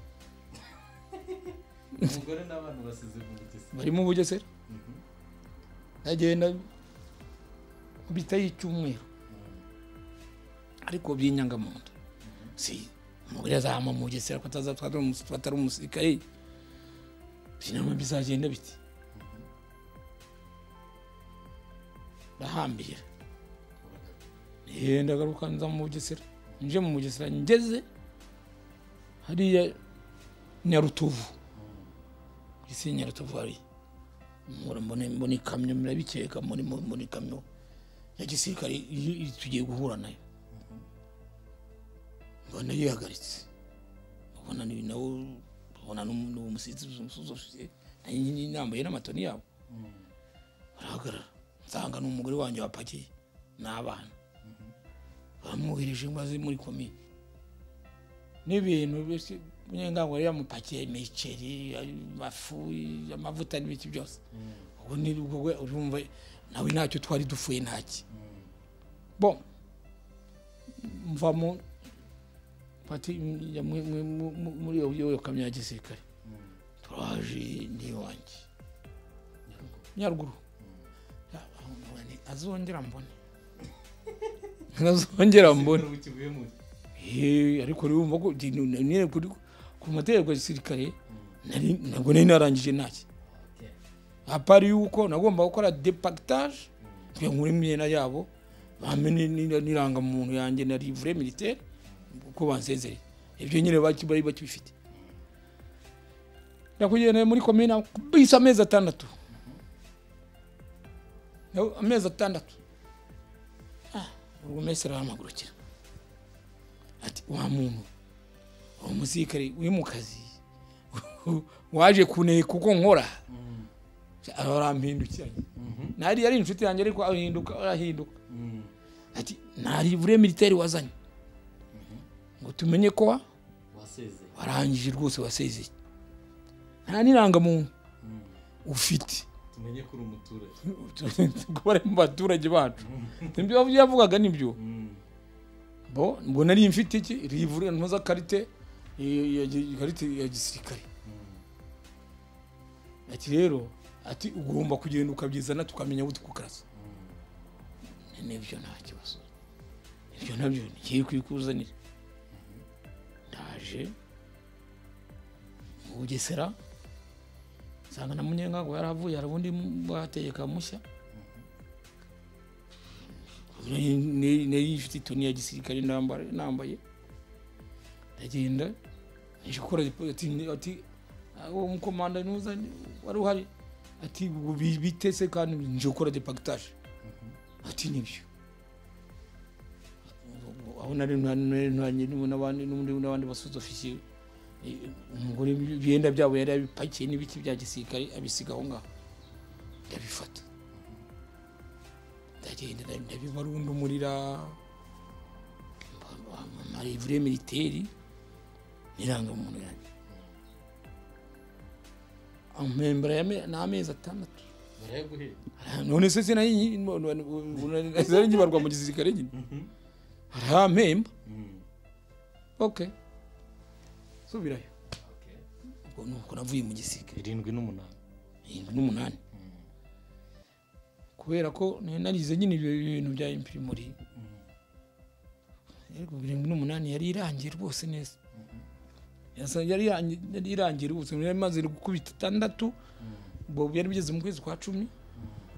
umugore n'abana basize mu bugesera
barimo ubugesera ndagenda bitaho icyumweru ariko byinyanga mu nda si umugore azahama mu bugesera ko atazatwara umus- atari umusirikare sinama bizagenda biti ndahambira yenda agaruka nza mu bugesera nje mu bugesera ngeze hariya nyarutovu isi nyarutovu hariya mbona mbona ikamyo murabikeka muri muri muri kamyo ya gisirikare i- i- tugiye guhura nayo mbona yihagaritse ubona ni nawe ubona n'umusizi umusuzufiye nambaye n'amatoni yabo barahagarara nsanga ni umugore wanjye wapakiye n'abana bamwohereje maze muri komi n'ibintu byose munyengango yari yamupakiye imiceri amafu amavuta n'ibiki byose ubwo ni ubwo we urumva nawe ntacyo twari dupfuye ntaki bo mvamo pati njya mu- mu- mu- mu- muri iyo- iyo kamyo ya gisirikare turaje n'iwanjye nyaruguru Ya, mbona ni- azongera mbone azongera mbone Eh, ariko rero urumva ko ndi- ni- ni- kuri- ku mategeko ya gisirikare nari- ntabwo nari narangije ntaki apari yuko nagomba gukora depactage kugira ngo nkure imyenda yabo bamenye ni- n'irangamuntu yanjye na livre militaire uko bansezereye ibyo nyine baki- bari bakibifite nyakugenda muri komine bisa amezi atandatu Nawe amezi atandatu Ah, ubwo mesi arahamagurukira ati wa muntu uwo musirikare uri mu kazi waje kuneka uko nkora arampindukiranye nari yari inshuti yanjye ariko ahinduka arahinduka ati nari buriya militeri wazanye ngo tumenye ko wa-
wasezeye
warangije rwose wasezeye nta n'irangamuntu ufite
tumenye ko uri umuturage
kubara mu baturage bacu nibyo yavugaga nibyo bo ngo nari mfite iki rivure mpuzakarite i- ya gi- ikarite ya gisirikare ati rero ati ugomba kugenda ukabyizana tukamenya aho tukukaraza nibyo nta kibazo ibyo nabyo ngiye kubikuzanira ndaje mu bugesera nsanga na munyengango yaravuye hari ubundi bategeka mushya nari ifite itoni ya gisirikare ndambara nambaye ndagenda nje gukora report, ati ati "Ah, uwo mukomanda nuza wari uhari ati "Ubu bi- bite se kandi nje gukora depactage ati nibyo aho nari ntanye n'abandi n'undi n'abandi basuzofisiye umugore ibyenda byabo yari abipakiye n'ibiti bya gisirikare abisiga aho ngaho ndabifata ndagenda nda- ndabibarundumurira marivure militeri n'irangamuntu yanjye amembera ni amezi atandatu
barayaguhera
none se sinari nyibarwa mu gisirikare nyine arampemba ok subirayo ubwo nuko navuye mu gisirikare
irindwi n'umunani
irindwi n'umunani kubera ko nari narize nyine ibyo bintu bya impirimori ariko irindwi n'umunani yari irangiye rwose neza Yasa- yari irangi- yari irangiye rwose yari imaze gukubita itandatu ubwo byari bigeze mu kwezi kwa cumi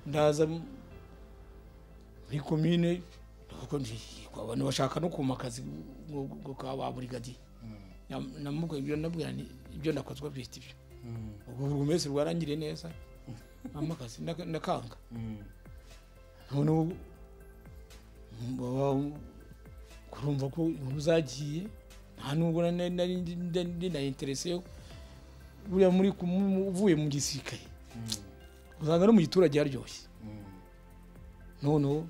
ndaza m- muri komine kuko abantu bashaka no kuma akazi ngo- ngo ka ba burigadiye Nam- namubwira ibyo ndabwira ni ibyo nakozwa bihita ibyo ubwo buri wese rwarangiriye neza mama akazi ndaka- ndakanga noneho baba- kurumva ko inkuru zagiye nta nubwo na- na- nari ndi- nda- ndi na interese yo buriya muri ku- mu- mu- uvuye mu gisirikare usanga no mu giturage haryoshye noneho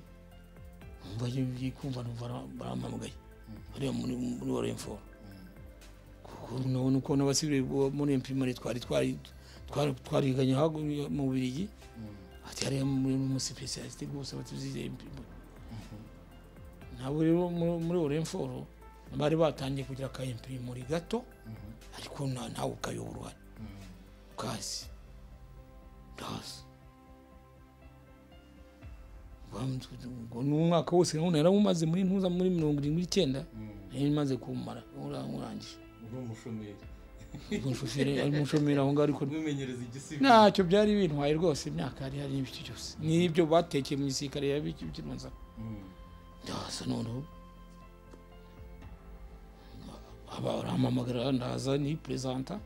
numva ngiye kumva numva bara- barampamagaye bariya muri muri wa renforo kuko nabona uko n'abasivire bo muri imprimari twari twari twari- twariganye hagu- mu birigi ati hariya muri umusipesiyalisite rwose batuzizeye imprimari nabo rero muri muri wa renforo bari batangiye kugira aka imprimari gato ariko na- nawe ukayobora uruhare kazi ndazi ngo ni umwaka wose nabona yarawumaze muri ntuza muri mirongo irindwi n'icyenda nari maze kuwumara ura- urangije
uri umushomeri
ubwo umushoferi ari umushomeri aho ngaho ariko
wimenyereza igisigo
ntacyo byari bintwaye rwose imyaka yari hari n'ibiki byose n'ibyo batekeye mu gisirikare yabikirunza ndaza noneho aba barampamagara ndaza ni perezanta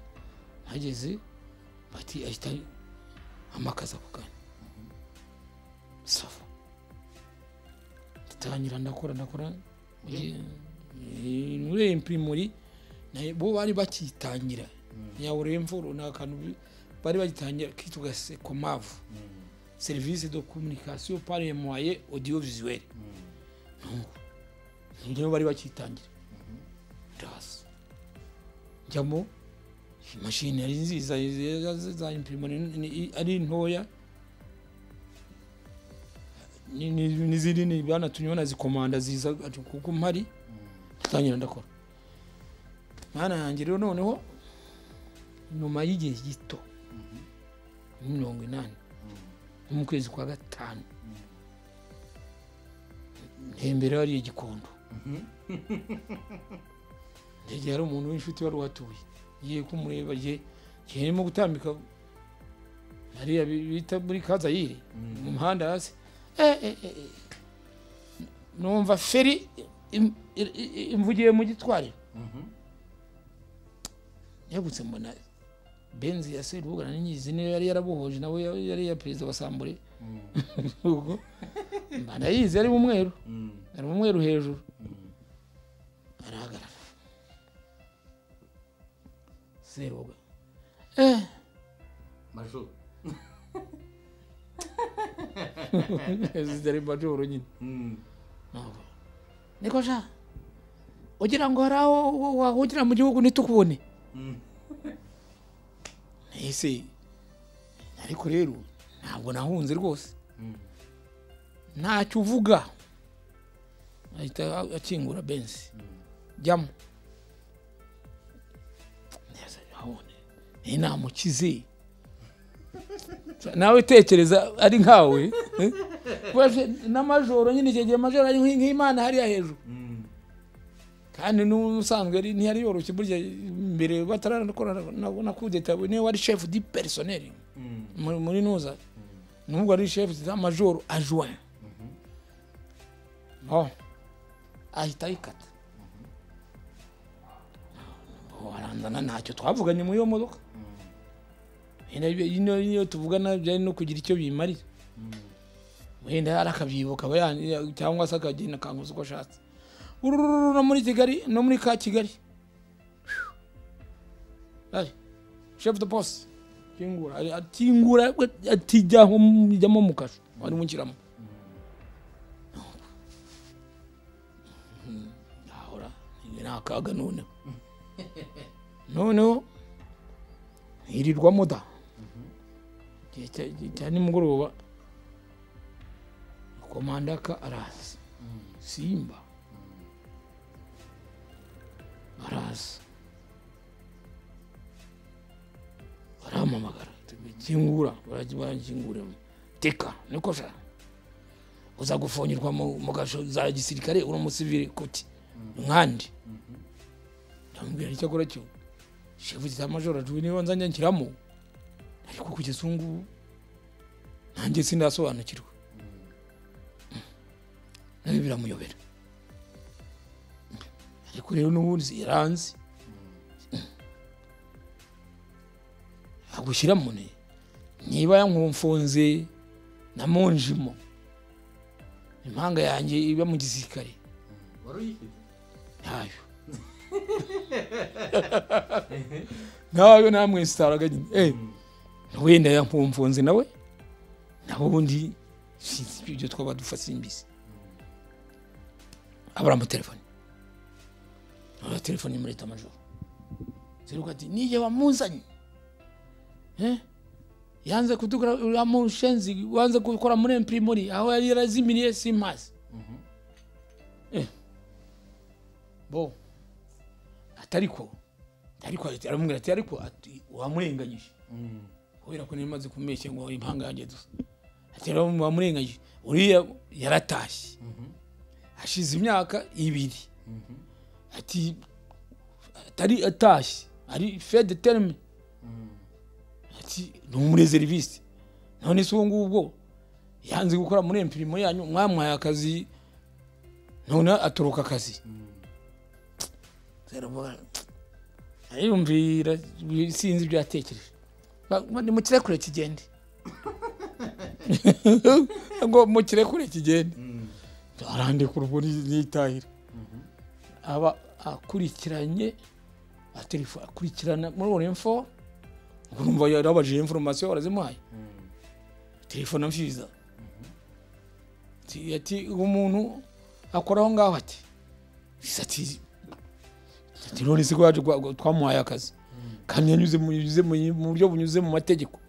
nageze bati ahita amakaza ako kanya sava ndatangira ndakora ndakora Eh, eh, muri imprimori bo bari bakitangira nyaburemvo runaka n'ubu- bari bagitangira kitwa sekomavu serivisi de komunikasiyo pari moye odiyo vizuweli niyo bari bakitangira ndaza njyamo imashini yari nziza za- za imprimori ari ntoya ni- ni- n'izindi ni banatumye banazikomanda ziza ati kuko mpari ndatangira ndakora mwana yanjye rero noneho nyuma y'igihe gito muri mirongo inani nko mu kwezi kwa gatanu ntembera hariya gikondo ndegera hari umuntu w'inshuti wari uhatuye ngiye kumureba igihe igihe arimo gutambika hariya bi- bita muri kazayire mu muhanda hasi Eh, eh, eh, eh. numva feri im- i- i- imvugiye mu gitwariro yagutse mbona benzi ya serubugana n'inyizina yari yarabohoje nawe ya- yari iya perezida wa sambure ubwo mba ndayizi ari mu mweru ari mu mweru hejuru arahagarara seruga eh
majoro
zitari majoro nyine Ntabwo. niko sha ugira ngo hari aho wa- wahungira mu gihugu ntitukubone ese ariko rero ntabwo nahunze rwose ntacyo uvuga ahita akingura benzi jyamo Neza, urabona, ni inama ukize nawe tekereza ari nkawe eh? Wewe n'amajoro nyine icyo gihe amajoro ari nk'i- nk'imana hariya hejuru kandi n'ubusanzwe ari- ntiyari yoroshye burya mbere batarakora na- na kudeta niwe wari shefu di perisoneri muri muri nuza nubwo ari shefu z'amajoro ajuwani oh ahita ayikata waranzana ntacyo twavuganye muri iyo modoka Yine- yine iyo tuvugana byari no kugira icyo bimarira wenda arakabyibuka aba yan- cyangwa se akagenda akanguza uko ashatse urururu no muri kigali no muri ka kigali Ari, chef de poste kingura ari- akingura we, ati jyaho mu- jyamo mu kasho wari mushyiramo ahora ni akaga noneho noneho hirirwamo da igihe cya- igihe cya nimugoroba komandaka araza simba araza barampamagara kingura barakinguramo teka niko sha uza gufungirwa mu mu gasho za gisirikare uri umusivili kuti nkandi ndamubwira icyo akora cyo shefu kitamajoro ajuwe niba nzajya nshyiramo ariko kugeza ubu ngubu nanjye sindasobanukirwa nawe biramuyobera ariko rero n'ubundi yaranzi agushyiramo ne niba yankumfunze namunjimo impanga yanjye iba mu gisirikare
wari uyifite
ntayo ntayo namwe sitaraga nyine eh wenda yankumfunze nawe naho ubundi sinzi ibyo twaba dufa simbizi abura amatelefoni abura telefoni muri leta majoro zeruka ati nijye wamuzanye Eh? yanze kudukora amushenzi wanze gukora muri imprimori aho yari yarazimiriye simpazi Eh. bo atariko ariko ati- aramubwira ati ariko ati wamurenganyije kubera ko nari maze kumeshya ngo impanga yanjye dusa ati rero wamurenganyije uriya yaratashye hashize imyaka ibiri ati atari atashye ari fede terme ati ni umurezerivisi none se uwo ngubwo yanze gukora muri empirimo yanyu mwamuhaye akazi none atoroka akazi zaravuga ariyumvira sinzi ibyo yatekereje Ba- ni mukirekure kigende ngo mukirekure kigende arandika uruburi n'itahira aba akurikiranye atelefo akurikirana muri uwo info urumva yarabajije inforomasiyo warazimuhaye telefone mfiza Ati- ati uwo muntu akora aho ngaho ati "Bisa ati ati none se ko yaje kwa- kwa- twamuhaye akazi kandi yanyuze mu- yuze mu- mu buryo bunyuze mu mategeko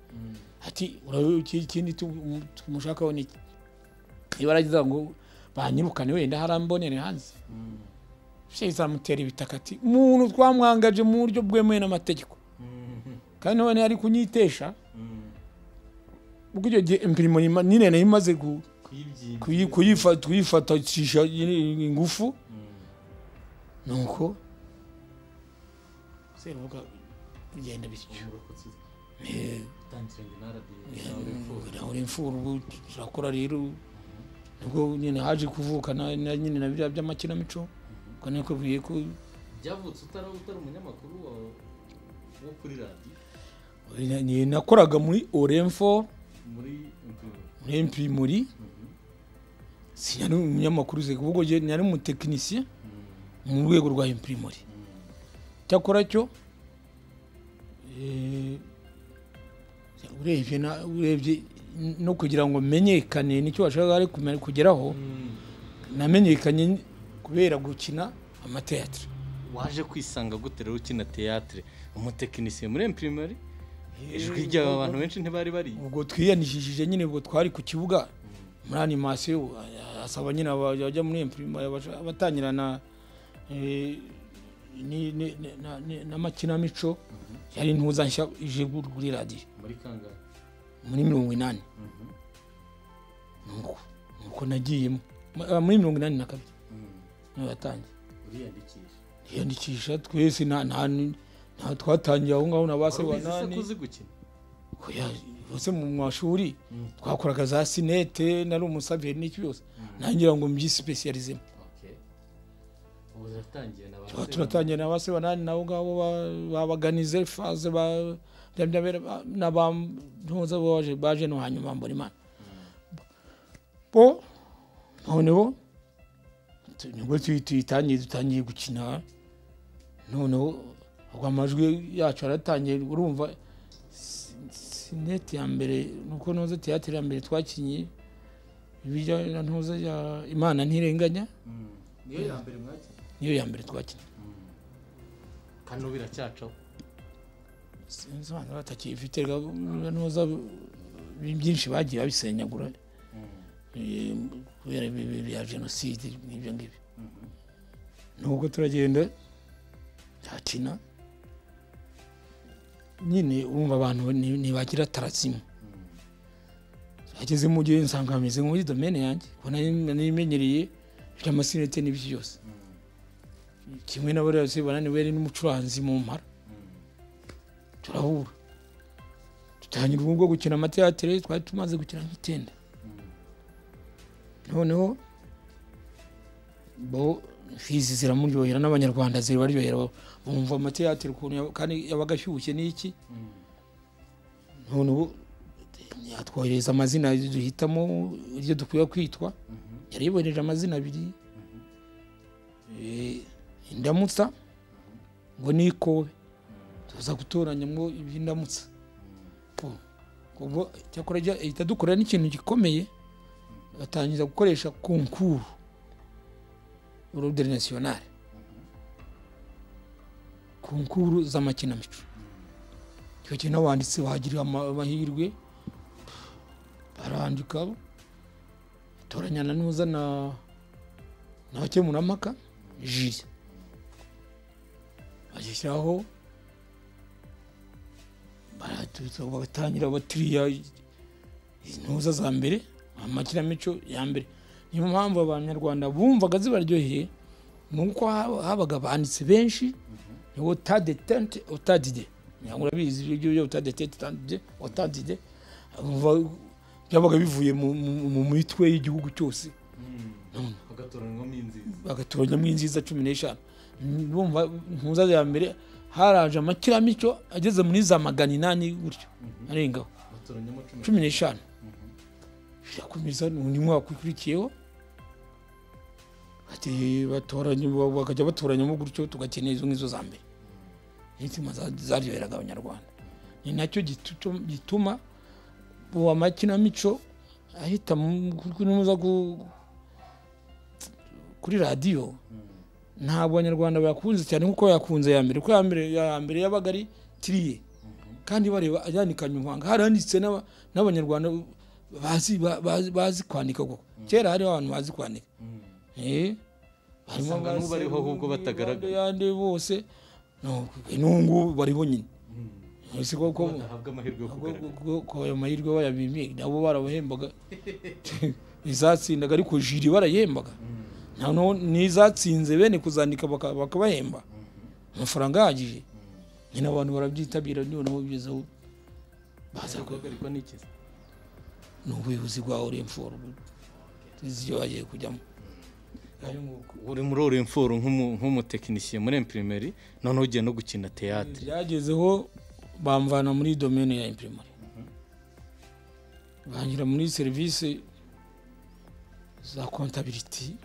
ati "Ura- iki- ikindi tu- tumushakaho ni iki niba aragize ngo banyirukane wenda hari ambonere hanze shehe izamutera ibitaka ati muntu twamwangaje mu buryo bwemewe n'amategeko kandi none ari kunyitesha ubwo icyo gihe impirimo nyima- nyine nari imaze ku- kuyi- kuyifa- kuyifatisha nyine ingufu nuko serubuga bigenda bityo Eh, uri imfura ubu turakora rero nibwo nyine haje kuvuka na na- nyine na biriya by'amakinamico ubwo nakubwiye ko
byavutse utari utari umunyamakuru wa- wo kuri radiyo
na- ni- nakoraga muri oremfo
muri imprimeri
muri impirimori sinari umunyamakuru uzi ahubwo njye nari umutekinisiye mu rwego rwa impirimori cyakora cyo eh, urebye na- urebye no kugira ngo menyekane nicyo bashaka ari kumenya- kugeraho namenyekanye kubera gukina amateatire
waje kwisanga gute rero ukina teyatere umutekinisiye muri empirimeri ijwi ryawe abantu benshi ntibari bari
ubwo twiyanishije nyine ubwo twari ku kibuga muri animasiyo asaba nyine aba- abajya muri imprimeri abatangira na eh, ni- ni- ni- na- ni- n'amakinamico yari intuza nshya ije gu- kuri radiyo
muri kangahe
muri mirongo inani nuko nuko nagiyemo Ma- ah, muri mirongo inani na kabiri niyo yatangiye
uriyandikisha
yiyandikisha twese nta nta nta twatangiye aho ngaho na ba se
wari uzi
banani
ko uzi gukina
Oya, hose mu mashuri twakoraga za sinete nari umusaveri n'iki byose nangira ngo mbyisipesiyalizemo
Okay. ubu turatangiye na ba
tuba
se
turatangira na base banani nabo ngabo ba- babaganize faze ba- bya- bya- bya- n'abantuza baje baje no hanyuma mbona imana bo noneho tu- nibwo tuyi- tuyitangiye dutangiye gukina noneho ubwo amajwi yacu aratangiye urumva si- sinete ya mbere nuko ntuze teatire ya mbere twakinnye ibijya na ntuza ya imana ntirenganya
niyo ya mbere mwakina
niyo ya mbere twakinnye
kandi ubu biracyacaho
sinzi abantu batakifite nuza byinshi bagiye babisenyagura Eh, kubera ibibi bya jenoside n'ibyo ngibyo nubwo turagenda hakina nyine urumva abantu ni- ntibagira tarazimu ageze mu gihe nsanga hameze nko muri domene yanjye kuko nari narimenyereye iby'amasinete n'ibyo byose kimwe na buriya se bananiwe n'umucuranzi mu mpara turahura dutangira ubu bwo gukina amateatere twari tumaze gukina nk'icyenda noneho bo fizi ziramuryohera n'abanyarwanda zirabaryohera bumva amateatere ukuntu yaba- kandi yabaga ashyushye n'iki none ubu yatwohereza amazina duhitamo iryo dukwiye kwitwa yaribohereje amazina abiri Eh, indamutsa ngo ni ikobe tuza gutoranyamo ibindamutsa Po. ubwo cyakora jya- ihita dukorera n'ikintu gikomeye batangiza gukoresha konkuru urudere nasiyonari konkuru z'amakinamico icyo kintu abanditsi bagira ama- amahirwe barandika batoranya na nuza na n'abakemurampaka jiri bagishyiraho baratuza bagatangira batiriya intuza za mbere amakinamico ya mbere niyo mpamvu abanyarwanda bumvaga zibaryoheye ni uko haba- habaga abanditsi benshi ni otadetente otadide ntabwo urabizi ibyo byo otadetente otadide otadide Bumva- byabaga bivuye mu- mu- mu mitwe y'igihugu cyose
hagatoranywamo inziza
bagatoranyamo inziza cumi n'eshanu bumva impuza ya mbere haraje amakinamico ageze muri za magana inani gutyo arengaho
batoranyamo cumi
cumi n'eshanu birakomeza undi mwaka ukurikiyeho Ati batoranya bakajya batoranyamo gutyo tugakenera izo ngizo za mbere intima zaryoheraga abanyarwanda ni nacyo gitu- gituma ubu amakinamico ahita mu- ku- kunyuza ku- kuri radiyo ntabwo abanyarwanda bayakunze cyane nk'uko yakunze ya mbere kuko iya mbere ya mbere yabaga ari tiriye kandi bareba yanikanye umuhanga haranditse n'aba- n'abanyarwanda bazi ba- bazi- bazi kwandika koko kera hariho abantu bazi kwandika Eh, harimo
Usanga
ba
n'ubariho ahubwo
Sebungu,
batagaragara.
abandi bose no, n'ubu ngubu bariho nyine ese koko
badahabwa amahirwe yo kugaragara
ko ayo mahirwe bayabimiye nabo barabahembaga izatsindaga ariko jiri barayembaga nta n'uwo- n'izatsinze bene kuzandika baka- bakabahemba amafaranga ahagije nyine abantu barabyitabira noneho bigeze aho baza ku-
guhagarikwa n'ikiza
ni ubuyobozi bwa oremforo iziyo bagiye kujyamo ayo nguko
uri muri oremforo nk'umutekinisiye muri empirimeri noneho ugiye no gukina teyatire
byagezeho bamvana muri domene ya imprimari bangira muri serivisi za kontabiriti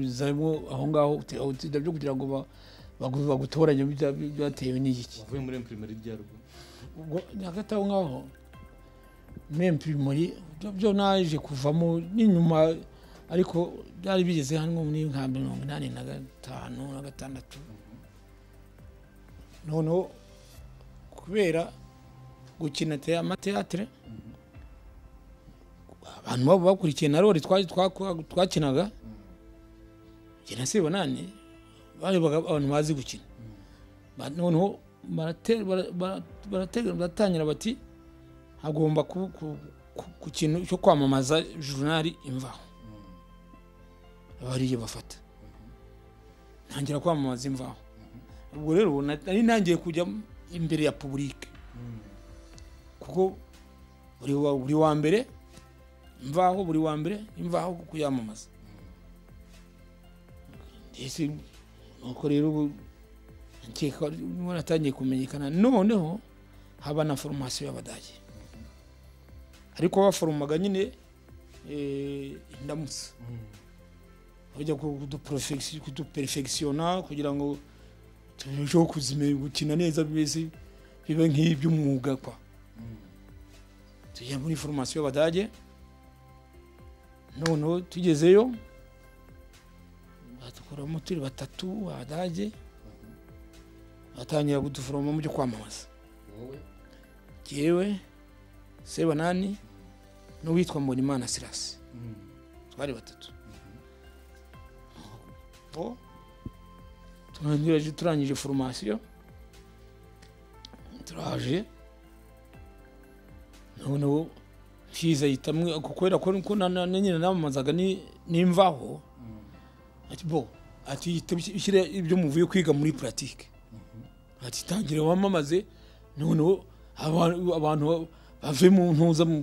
zamo aho ngaho utida byo kugira ngo ba- bagu- bagutoranye bya- byatewe n'igiki
uvuye muri empirimeri rya ruguru
ubwo hagati aho ngaho muri imprimari byo- byo naje kuvamo n'inyuma ariko byari bigeze hano muri nka mirongo inani na gatanu na gatandatu noneho kubera gukina te- amateatire abantu baba bakurikiye na rori twa- twa- twakinaga jye na sebonani barebaga abantu bazi gukina Ba- noneho barate- bara- bara- baratega- baratangira bati hagomba ku- ku- ku- ku kintu cyo kwamamaza jurnali imvaho abariye bafata ntangira kwamamaza imvaho ubwo rero na- nari ntangiye kujya imbere ya puburike kuko buri wa- buri wa mbere imvaho buri wa mbere imvaho kuyamamaza ndetse nuko rero ubu nkeka niba waratangiye kumenyekana noneho haba na foromasiyo y'abadage ariko baforomaga nyine eh, indamutsa bajya kuduporofegisi- kuduperefegisiona kugira ngo turusheho kuzime gukina neza bimeze bibe nk'iby'umwuga kwa tujya muri foromasiyo y'abadage noneho tugezeyo badukuramo turi batatu abadage atangira kuduforoma mu byo kwamamaza jyewe sebanani n'uwitwa mbonimana sirasi twari batatu bo turangije turangije foromasiyo turaje noneho fiza yitamwe kubera ko ko na- na- na nyine namamazaga ni- n'imvaho ati bo ati yita ushyire ibyo muvuye kwiga muri puratike ati tangira wamamaze noneho abantu abantu bave mu ntuza mu-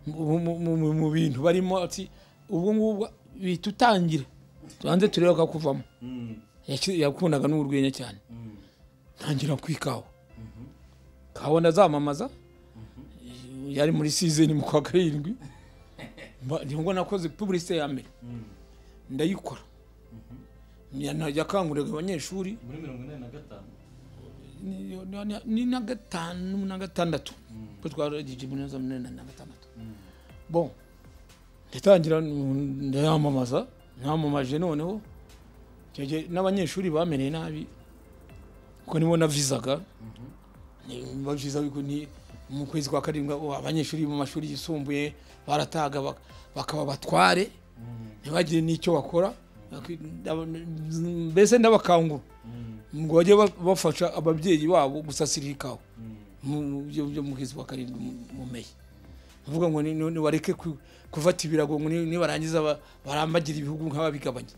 mu- mu- mu- mu bintu barimo ati ubwo ngubwo bihita utangira tubanze turebe kakuvamo Yaki- yakundaga n'urwenya cyane ntangira kwikawa kawa ndazamamaza yari muri season mu kwa karindwi Mba- ni ngo nakoze publicité ya mbere ndayikora yakanguriraga abanyeshuri
muri mirongo inani na gatanu
ni- ni- ni na gatanu na gatandatu ko twaragije muri za munani na gatandatu bon ndatangira nu- ndayamamaza namamaje noneho icyo gihe n'abanyeshuri bameneye nabi kuko nibo navizaga Ni- baviza ariko ni mu kwezi kwa karindwi abo abanyeshuri mu mashuri yisumbuye barataga bak- bakaba batware ntibagire n'icyo bakora Baki- ndab- mbese ndabakangura ngo bajye ba- bafasha ababyeyi babo gusasira ikawa mu mu- byo byo mu kwezi kwa karindwi mu- mu meyi uvuga ngo ni- ni- nibareke ku- kufata ibirago ngo ni- nibarangiza ba- barambagira ibihugu nk'ababigabanye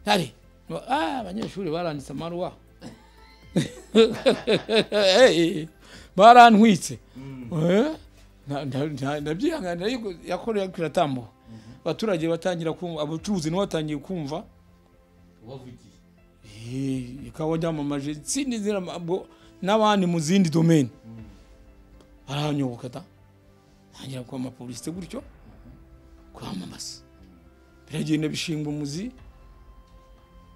ntare ah, abanyeshuri baranditse amaruwa Hey, barantwitse Eh, nta- nta- nta- ndabyihangana ariko yakoreye kiratambuka abaturage batangira kumva abacuruzi nabo batangiye kumva
wavugiye
Eh, ikawa ryamamaje izindi ziramago n'abandi mu zindi domene aranyoboka da ntangira kwama publicité gutyo kwamamaza biragenda bishinga umuzi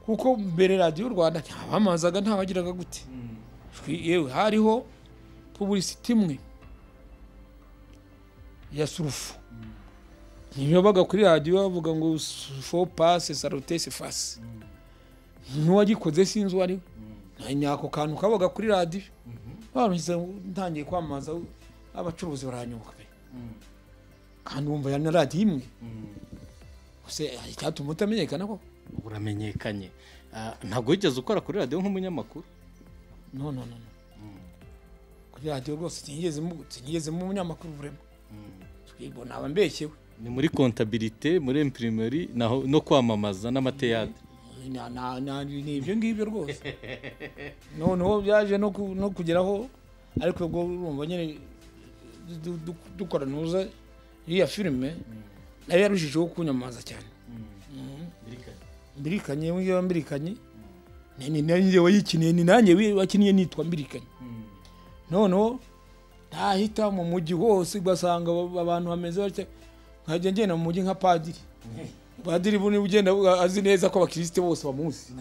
kuko mbere radiyo rwanda ntabamazaga ntabagiraga gute Ijwi- yewe hariho pubulisiti imwe ya surufu ntibabaga kuri radiyo bavuga ngo fo pase salutesi fasi n'uwagikoze sinzi uwo ari we nta nyako kantu kabaga kuri radiyo barangiza ntangiye kwamamaza abacuruzi baranyuka pe kandi wumva yari na radiyo imwe gusa hari icyatuma utamenyekana ko
uramenyekanye Ah, ntabwo wigeze ukora kuri radiyo nk'umunyamakuru
no no no no. kuri radiyo rwose sinigeze mu- sinigeze mu munyamakuru burema twibwo naba mbeshyewe
ni muri kontabirite muri empirimeri naho- no kwamamaza n'amateyatire
Na- na- na- ni ibyo ngibyo rwose noneho byaje no ku- no kugeraho ariko ubwo urumva nyine du- du- dukora nuza iriya filime nayo yarushijeho kunyamaza cyane mbirikanye wiyaba mbirikanye ni- ni nanjye wayikiniye ni nanjye wi- wakiniye nitwa mbirikanye noneho ntahita mu mujyi hose ugasanga aba- abantu bameze batya nkajya ngenda mu mujyi nka padiri padiri buni ugenda azi neza ko abakirisite bose bamuzi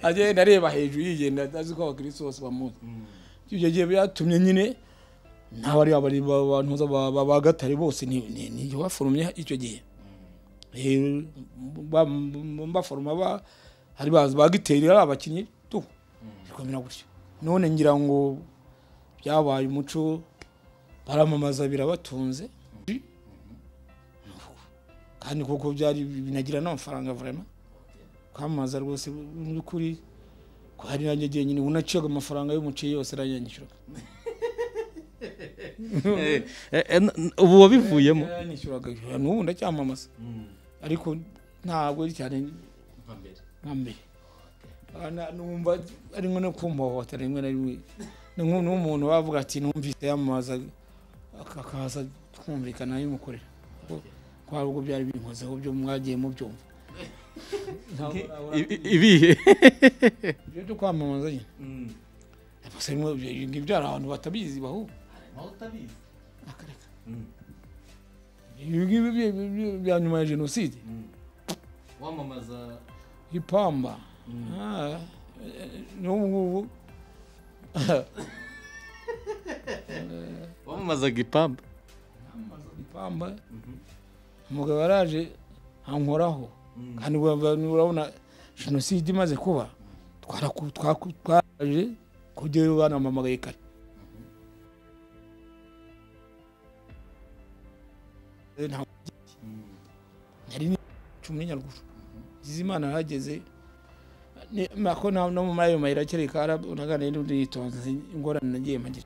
agenda areba hejuru yigenda azi ko abakirisite bose bamuzi ibyo gihe byatumye nyine n'abari abari abantu bagatare bose ni ni- ni jye waforomye icyo gihe Eh, ba- mbaforoma ba hari bazi ba giteri ari abakinnyi tu bikomera gutyo none ngira ngo byabaye umuco baramamaza birabatunze kandi kuko byari binagira n'amafaranga vraiment kwamamaza rwose mu by'ukuri ko hari nanjye igihe nyine unaciyaga amafaranga y'umuceri yose aranyanyishyuraga
ubu wabivuyemo
yaranyishyuraga n'ubu ndacyamamaza ariko ntabwo ari cyane
nka mbere
nka mbere Ah, na- numva ari nko no kumpohotera rimwe na rimwe Ni nko- n'umuntu wavuga ati numvise yamamaza ak- akaza twumvikana y'umukorera kwa ubwo byari binkozeho byo mwagiye mubyumva Ntabwo- ntabwo-
I- i- ibihe
ibyo byo kwamamaza nyine gusa bimwe ibyo ngibyo hari abantu batabizi bahu
harimo utabizi
akareka ibi ngibi bya- bya- bya- bya nyuma ya jenoside
wamamaza
ipamba Ah, eh, n'ubu ngubu
wamamazaga ipamba
ipamba umugabo yaraje ankoraho kandi ubu abantu urabona jenoside imaze kuba twaraku- twaku- twaraje kujyayo banampamagaye kare Eh, nta- nari ni cumi n'inyaruguru izimana yahageze Ni- ako na no muri ayo mayira kereka unaganira n'undi yitonze ingorane nagiye magira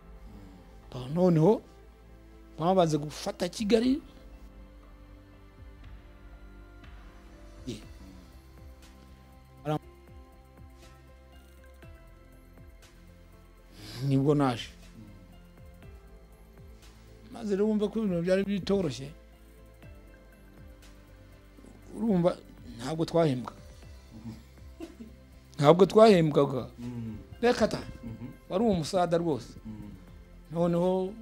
noneho bamaze gufata kigali nibwo naje maze rero wumva ko ibintu byari bitoroshye urumva ntabwo twahembwa ntabwo twahembwaga reka ta wari umusada rwose noneho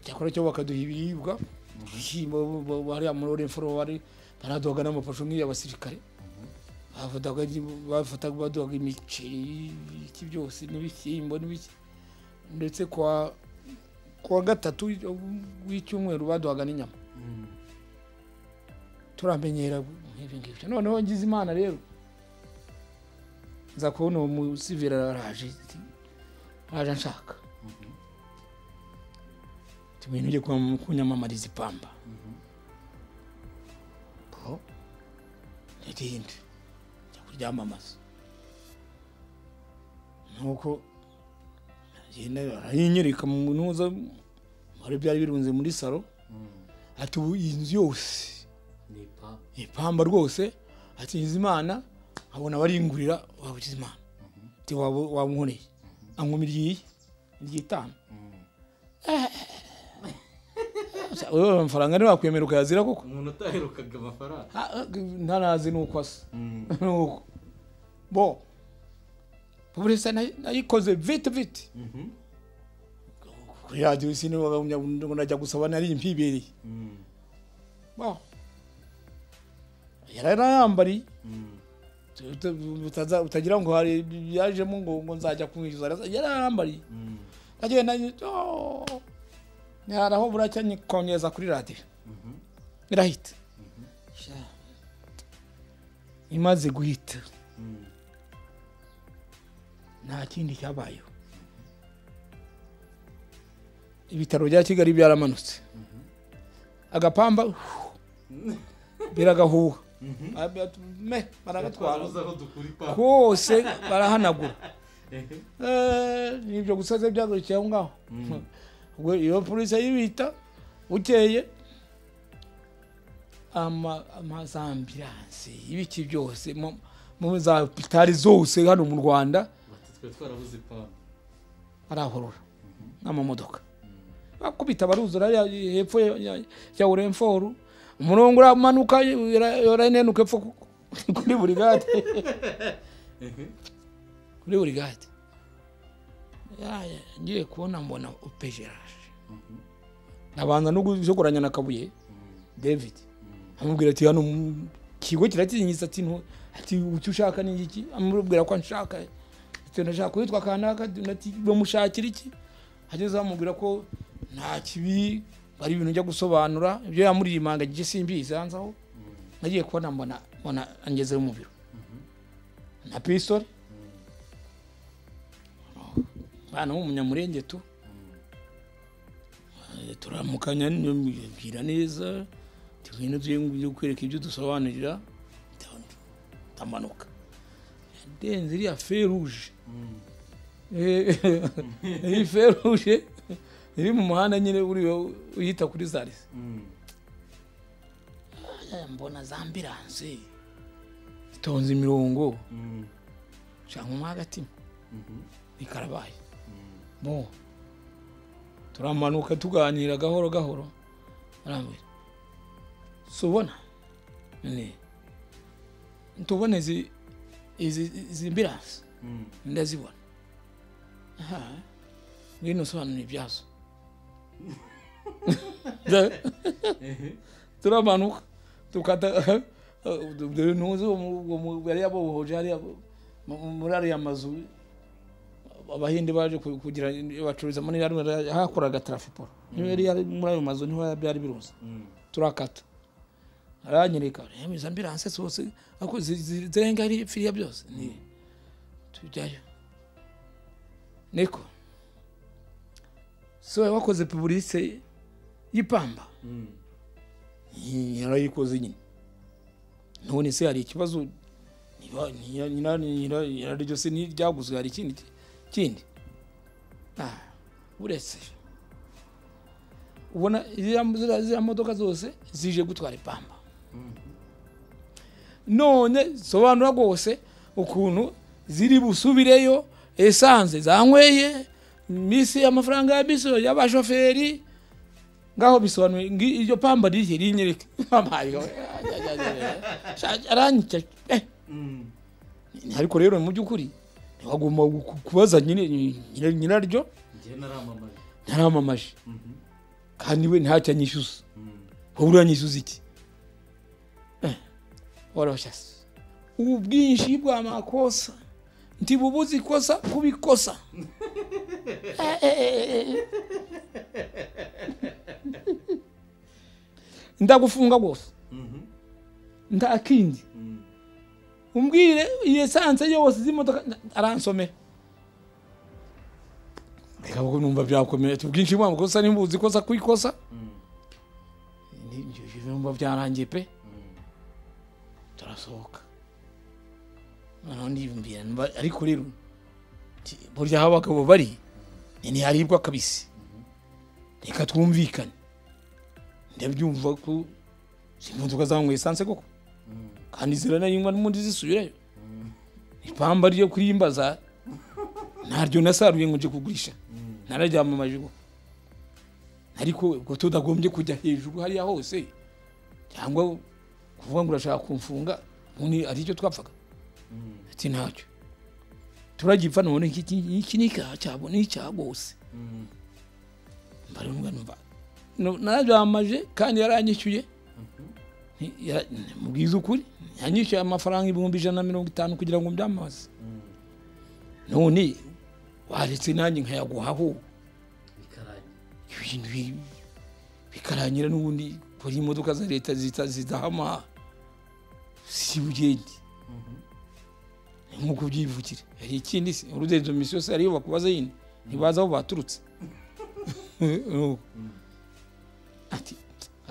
cyakora cyo bakaduha ibiribwa ibishyimbo bo- bariya muri orenforo bari baraduhaga n'amapasho nk'iy'abasirikare bafataga bafataga baduhaga imiceri iki byose n'ibishyimbo n'ibiki ndetse kwa kuwa gatatu w'icyumweru baduhaga n'inyama turamenyera nk'ibi ngibyo noneho ngize imana rero nza kubona uwo musivira araje ati, araje anshaka tubintu ujye kwam- kunyamamariza ipamba Bro, nirinde njya kuryamamaza nuko agenda aranyereka mu ntuza hari byari birunze muri salo ati ubu iyi nzu yose
ni ipamba
ipamba rwose atinze imana abona abaringurira wabugize imana ati waba- wamunkoreye anywamo iry'iyi iry'itanu wewe amafaranga niba wakwemera ukayazira koko
umuntu utaherukaga amafaranga
Ah, ah, ntanazi nuko asa nuko bo polisi nayi- nayikoze vite vite kuri radiyo sinibaga ngo najya gusaba nari mpibereye baho yari anayambariye utaza- utagira ngo hari yajemo ngo ngo nzajya kumwishyuza arasa- yari anayambariye agenda ntiharaho buracya nyikongeza kuri radiyo irahita Sha. imaze guhita nta kindi cyabayeho ibitaro bya kigali byaramanutse agapamba hu, biragahuha Ab- me baragatwara
aho dukura ipapu
kose barahanagura Eh, ni ibyo gusa ze byagarukiye aho ngaho ubwo iyo polisi ayibita bukeye ama- ama- za ambiranse ibiki byose mu- mu za hopitali zose hano mu rwanda
bati twe twarabuze ipapu
arahorora n'amamodoka bakubita baruzura ya- hepfo ya- ya- ya uremforu umurongo uramanuka ura- uranenuka hepfo ku- kuri buri gate kuri buri gate Yaya, ngiye kubona mbona opejeraje nabanza no gusokoranya na kabuye david amubwira ati hano mu kigo kiratinyitse ati ntu ati icyo ushaka ni iki amubwira ko nshaka tunashaka kuwitwa kanaka nati bamushakira iki ageze bamubwira ko nta kibi ari ibintu njya gusobanura ibyo yamurimanga igice simbizi hanze aho nagiye kubona mbona mbona angezeho mu biro na pistori bana w'umunyamurenge tu Eh, turamukanya mbwira neza tugenda tugiye kwereka ibyo dusobanurira ndamanuka denze iriya feruje Eh, iyi feruje iri mu muhanda nyine uriyo uyita kuri zarisi Aya, mbona za ambiranse itonze imirongo cyangwa agatima ikarabaye bo turamanuka tuganira gahoro gahoro arambwira si ubona ni tubone izi izi izi ambiranse ndazibona aha ngwino usobanura ibyazo Nda- turamanuka tukata dore ntuzi uwo mu- uwo mu- yari yabohoje hariya mu- mu- muri ariya mazu abahinde baje ku- kugira bacururizamo yari hakoraga tarafiporo niyo yari yari muri ayo mazu niho byari biruzi turakata aranyereka yemeza ambiranse zose ako zi- zi- zirenga ari firiya byose ni tujyayo niko so wowe wakoze puburise y'ipamba Yi- yarayikoze nyine none se hari ikibazo niba niya- nyina- nyina- nyiraryo se ntiryaguzwe hari ikindi ki- kindi Ah, uretse ubona ziriya ziriya- ziriya modoka zose zije gutwara ipamba none sobanura rwose ukuntu ziri busubireyo esanse zanyweye misi amafaranga ya bisi y'abashoferi ngaho bisobanuye ngi- iryo pamba riri rinyereke Amayo, sha- aranyica eh. ariko rero mu by'ukuri ntiwagomba ku- kubaza nyine- nyine- nyiraryo
njyewe naramamaye
ntaramamaje kandi we ntacyo anyishyuza wowe uranyishyuza iki Eh, warabashatse ubu bwinshi bwa makosa ntibubuze ikosa kubikosa Eh, eh, eh, eh. ndagufunga rwose nta kindi umbwire iyo esanse yose z'imodoka aransomera reka kuko numva byakomeye tubwinshi bwa makosa nimbuzi ikosa kwikosa numva byarangiye pe turasohoka noneho ndiyumvira numva ariko rero nti, burya aho abagabo bari ni ntiharibwa kabisi reka twumvikane ndabyumva ko izi modoka zanywa esanse koko kandi ziranayanywa n'ubundi zisubirayo ipamba ryo kurimbaza ntaryo nasaruye ngo nje kugurisha nararyamamaje ubu ariko ubwo tudagombye kujya hejuru hariya hose cyangwa kuvuga ngo urashaka kumfunga ubundi ari icyo twapfaga ati ntacyo turagipfa none iki- iki iki ni icyaha cyabo ni icyaha rwose mbarumva numva No- nararyamaje kandi yaranyishyuye Nti- ya- mubwize ukuri yanyishyuye amafaranga ibihumbi ijana na mirongo itanu kugira ngo mbyamaze none waretse nanjye nkayaguhaho
bikaraye
ibintu bi- bikarangira n'ubundi kuri imodoka za leta zita- zidahama si bugende Ni nk'uko ubyivukira hari ikindi se urudendo misi yose hariyo bakubaza yindi ntibazi aho baturutse Nuko. ati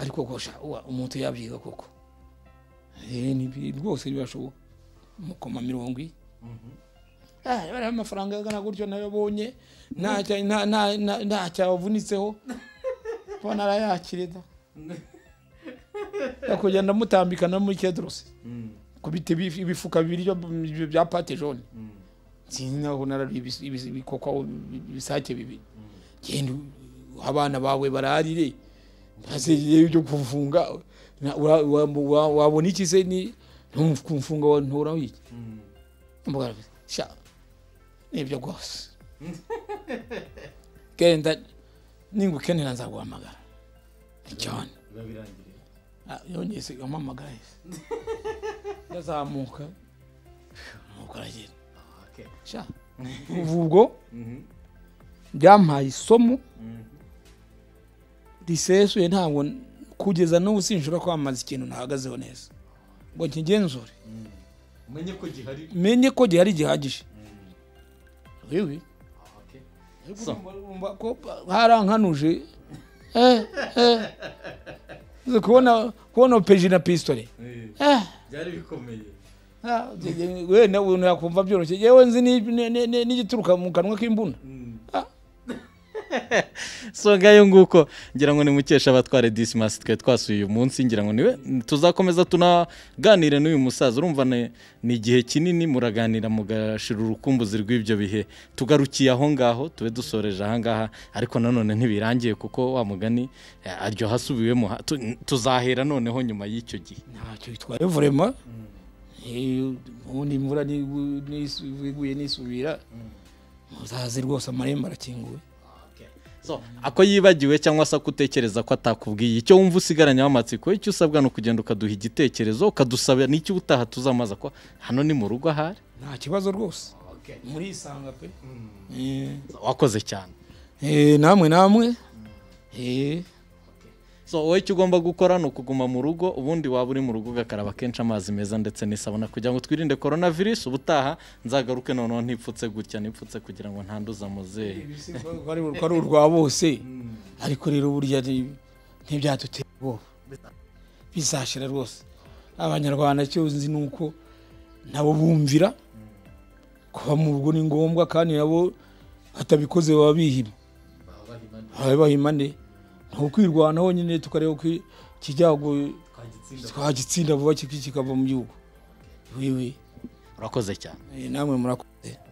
ariko gosha uwa- umuntu yabyiga koko Eh, ni bi- rwose ntibashoboka mukoma mirongo iyi Ah, bariya amafaranga angana gutyo nayabonye ntacya- nta- nta- nta- ntacyo abavunitseho kuba narayakire da yakongera ndamutambika no muri kedrose ku biti bif- ibifuka bibiri byo- byo- bya pate jone sinzi naho nararuye ibis- ibis- ibikokaho ibisake bibiri genda u- abana bawe bararire ntasegeyeyo byo kufunga Na- ura- wa- wa- wabona iki se ni ntumfunga wantoraho iki mbwira sha nibyo rwose genda ningukenera nzaguhamagara cyane
biba birangiriye
Ah, yongeye se ampamagara yose ndazamuka nuko aragenda
ahake
sha ubu ubwo byampaye isomo risesuye ntabwo n- kugeza n'ubu sinshobora kwamamaza ikintu nahagazeho neza ngo nkigenzure
umenye ko gihari
menye ko gihari gihagije wiwi
ahake
So. Urumva ko harankanuje eh, eh. Uzi kubona kubona peji na pistole eh.
byari bikomeye
Ah, wenda ubuntu yakumva byoroshye yewe nzi ni- ni- ni- ni- n'igituruka mu kanwa k'imbunda
songa yo nguko ngira ngo nimukeshe abatwara disimasi twe twasuye uyu munsi ngira ngo niwe tuzakomeza tunaganire n'uyu musaza urumva ni ni igihe kinini muraganira mugashira urukumbuzi rw'ibyo bihe tugarukiye aho ngaho tube dusoreje aha ngaha ariko nanone ntibirangiye kuko wa mugani eh, aryoha asubiwemo ha- tu- tuzahera noneho nyuma y'icyo gihe
ntacyo bitwaye vurema Eh, ubundi imvura ni- ni- iguye nisubira muzaze rwose amarembo arakinguwe
So, ako yibagiwe cyangwa se akutekereza ko atakubwiye icyo wumva usigaranye amatsiko icyo usabwa ni ukugenda ukaduha igitekerezo ukadusaba n'icyo ubutaha tuzamaza ko hano ni mu rugo ahari
nta kibazo rwose murisanga pe Eh.
wakoze cyane
Eh, namwe namwe Eh.
so wowe icyo ugomba gukora ni ukuguma mu rugo ubundi waba uri mu rugo ugakaraba kenshi amazi meza ndetse n'isabuna kugira ngo twirinde korona virusi ubutaha nzagaruke noneho ntipfutse gutya nipfutse kugira ngo ntanduza muzehe
Ko ari ko ari urwa bose ariko rero burya ni- ntibyadutera ubwoba bizashira rwose abanyarwanda icyo nzi ni uko nabo bumvira kuba mu rugo ni ngombwa kandi nabo batabikoze baba bihima
baba bahimana
baba bahimane ni ukwirwanaho nyine tukareba ko ikijyago
twagitsinda
twagitsinda vuba kikava mu gihugu wiwe
urakoze cyane
eh, namwe murakoze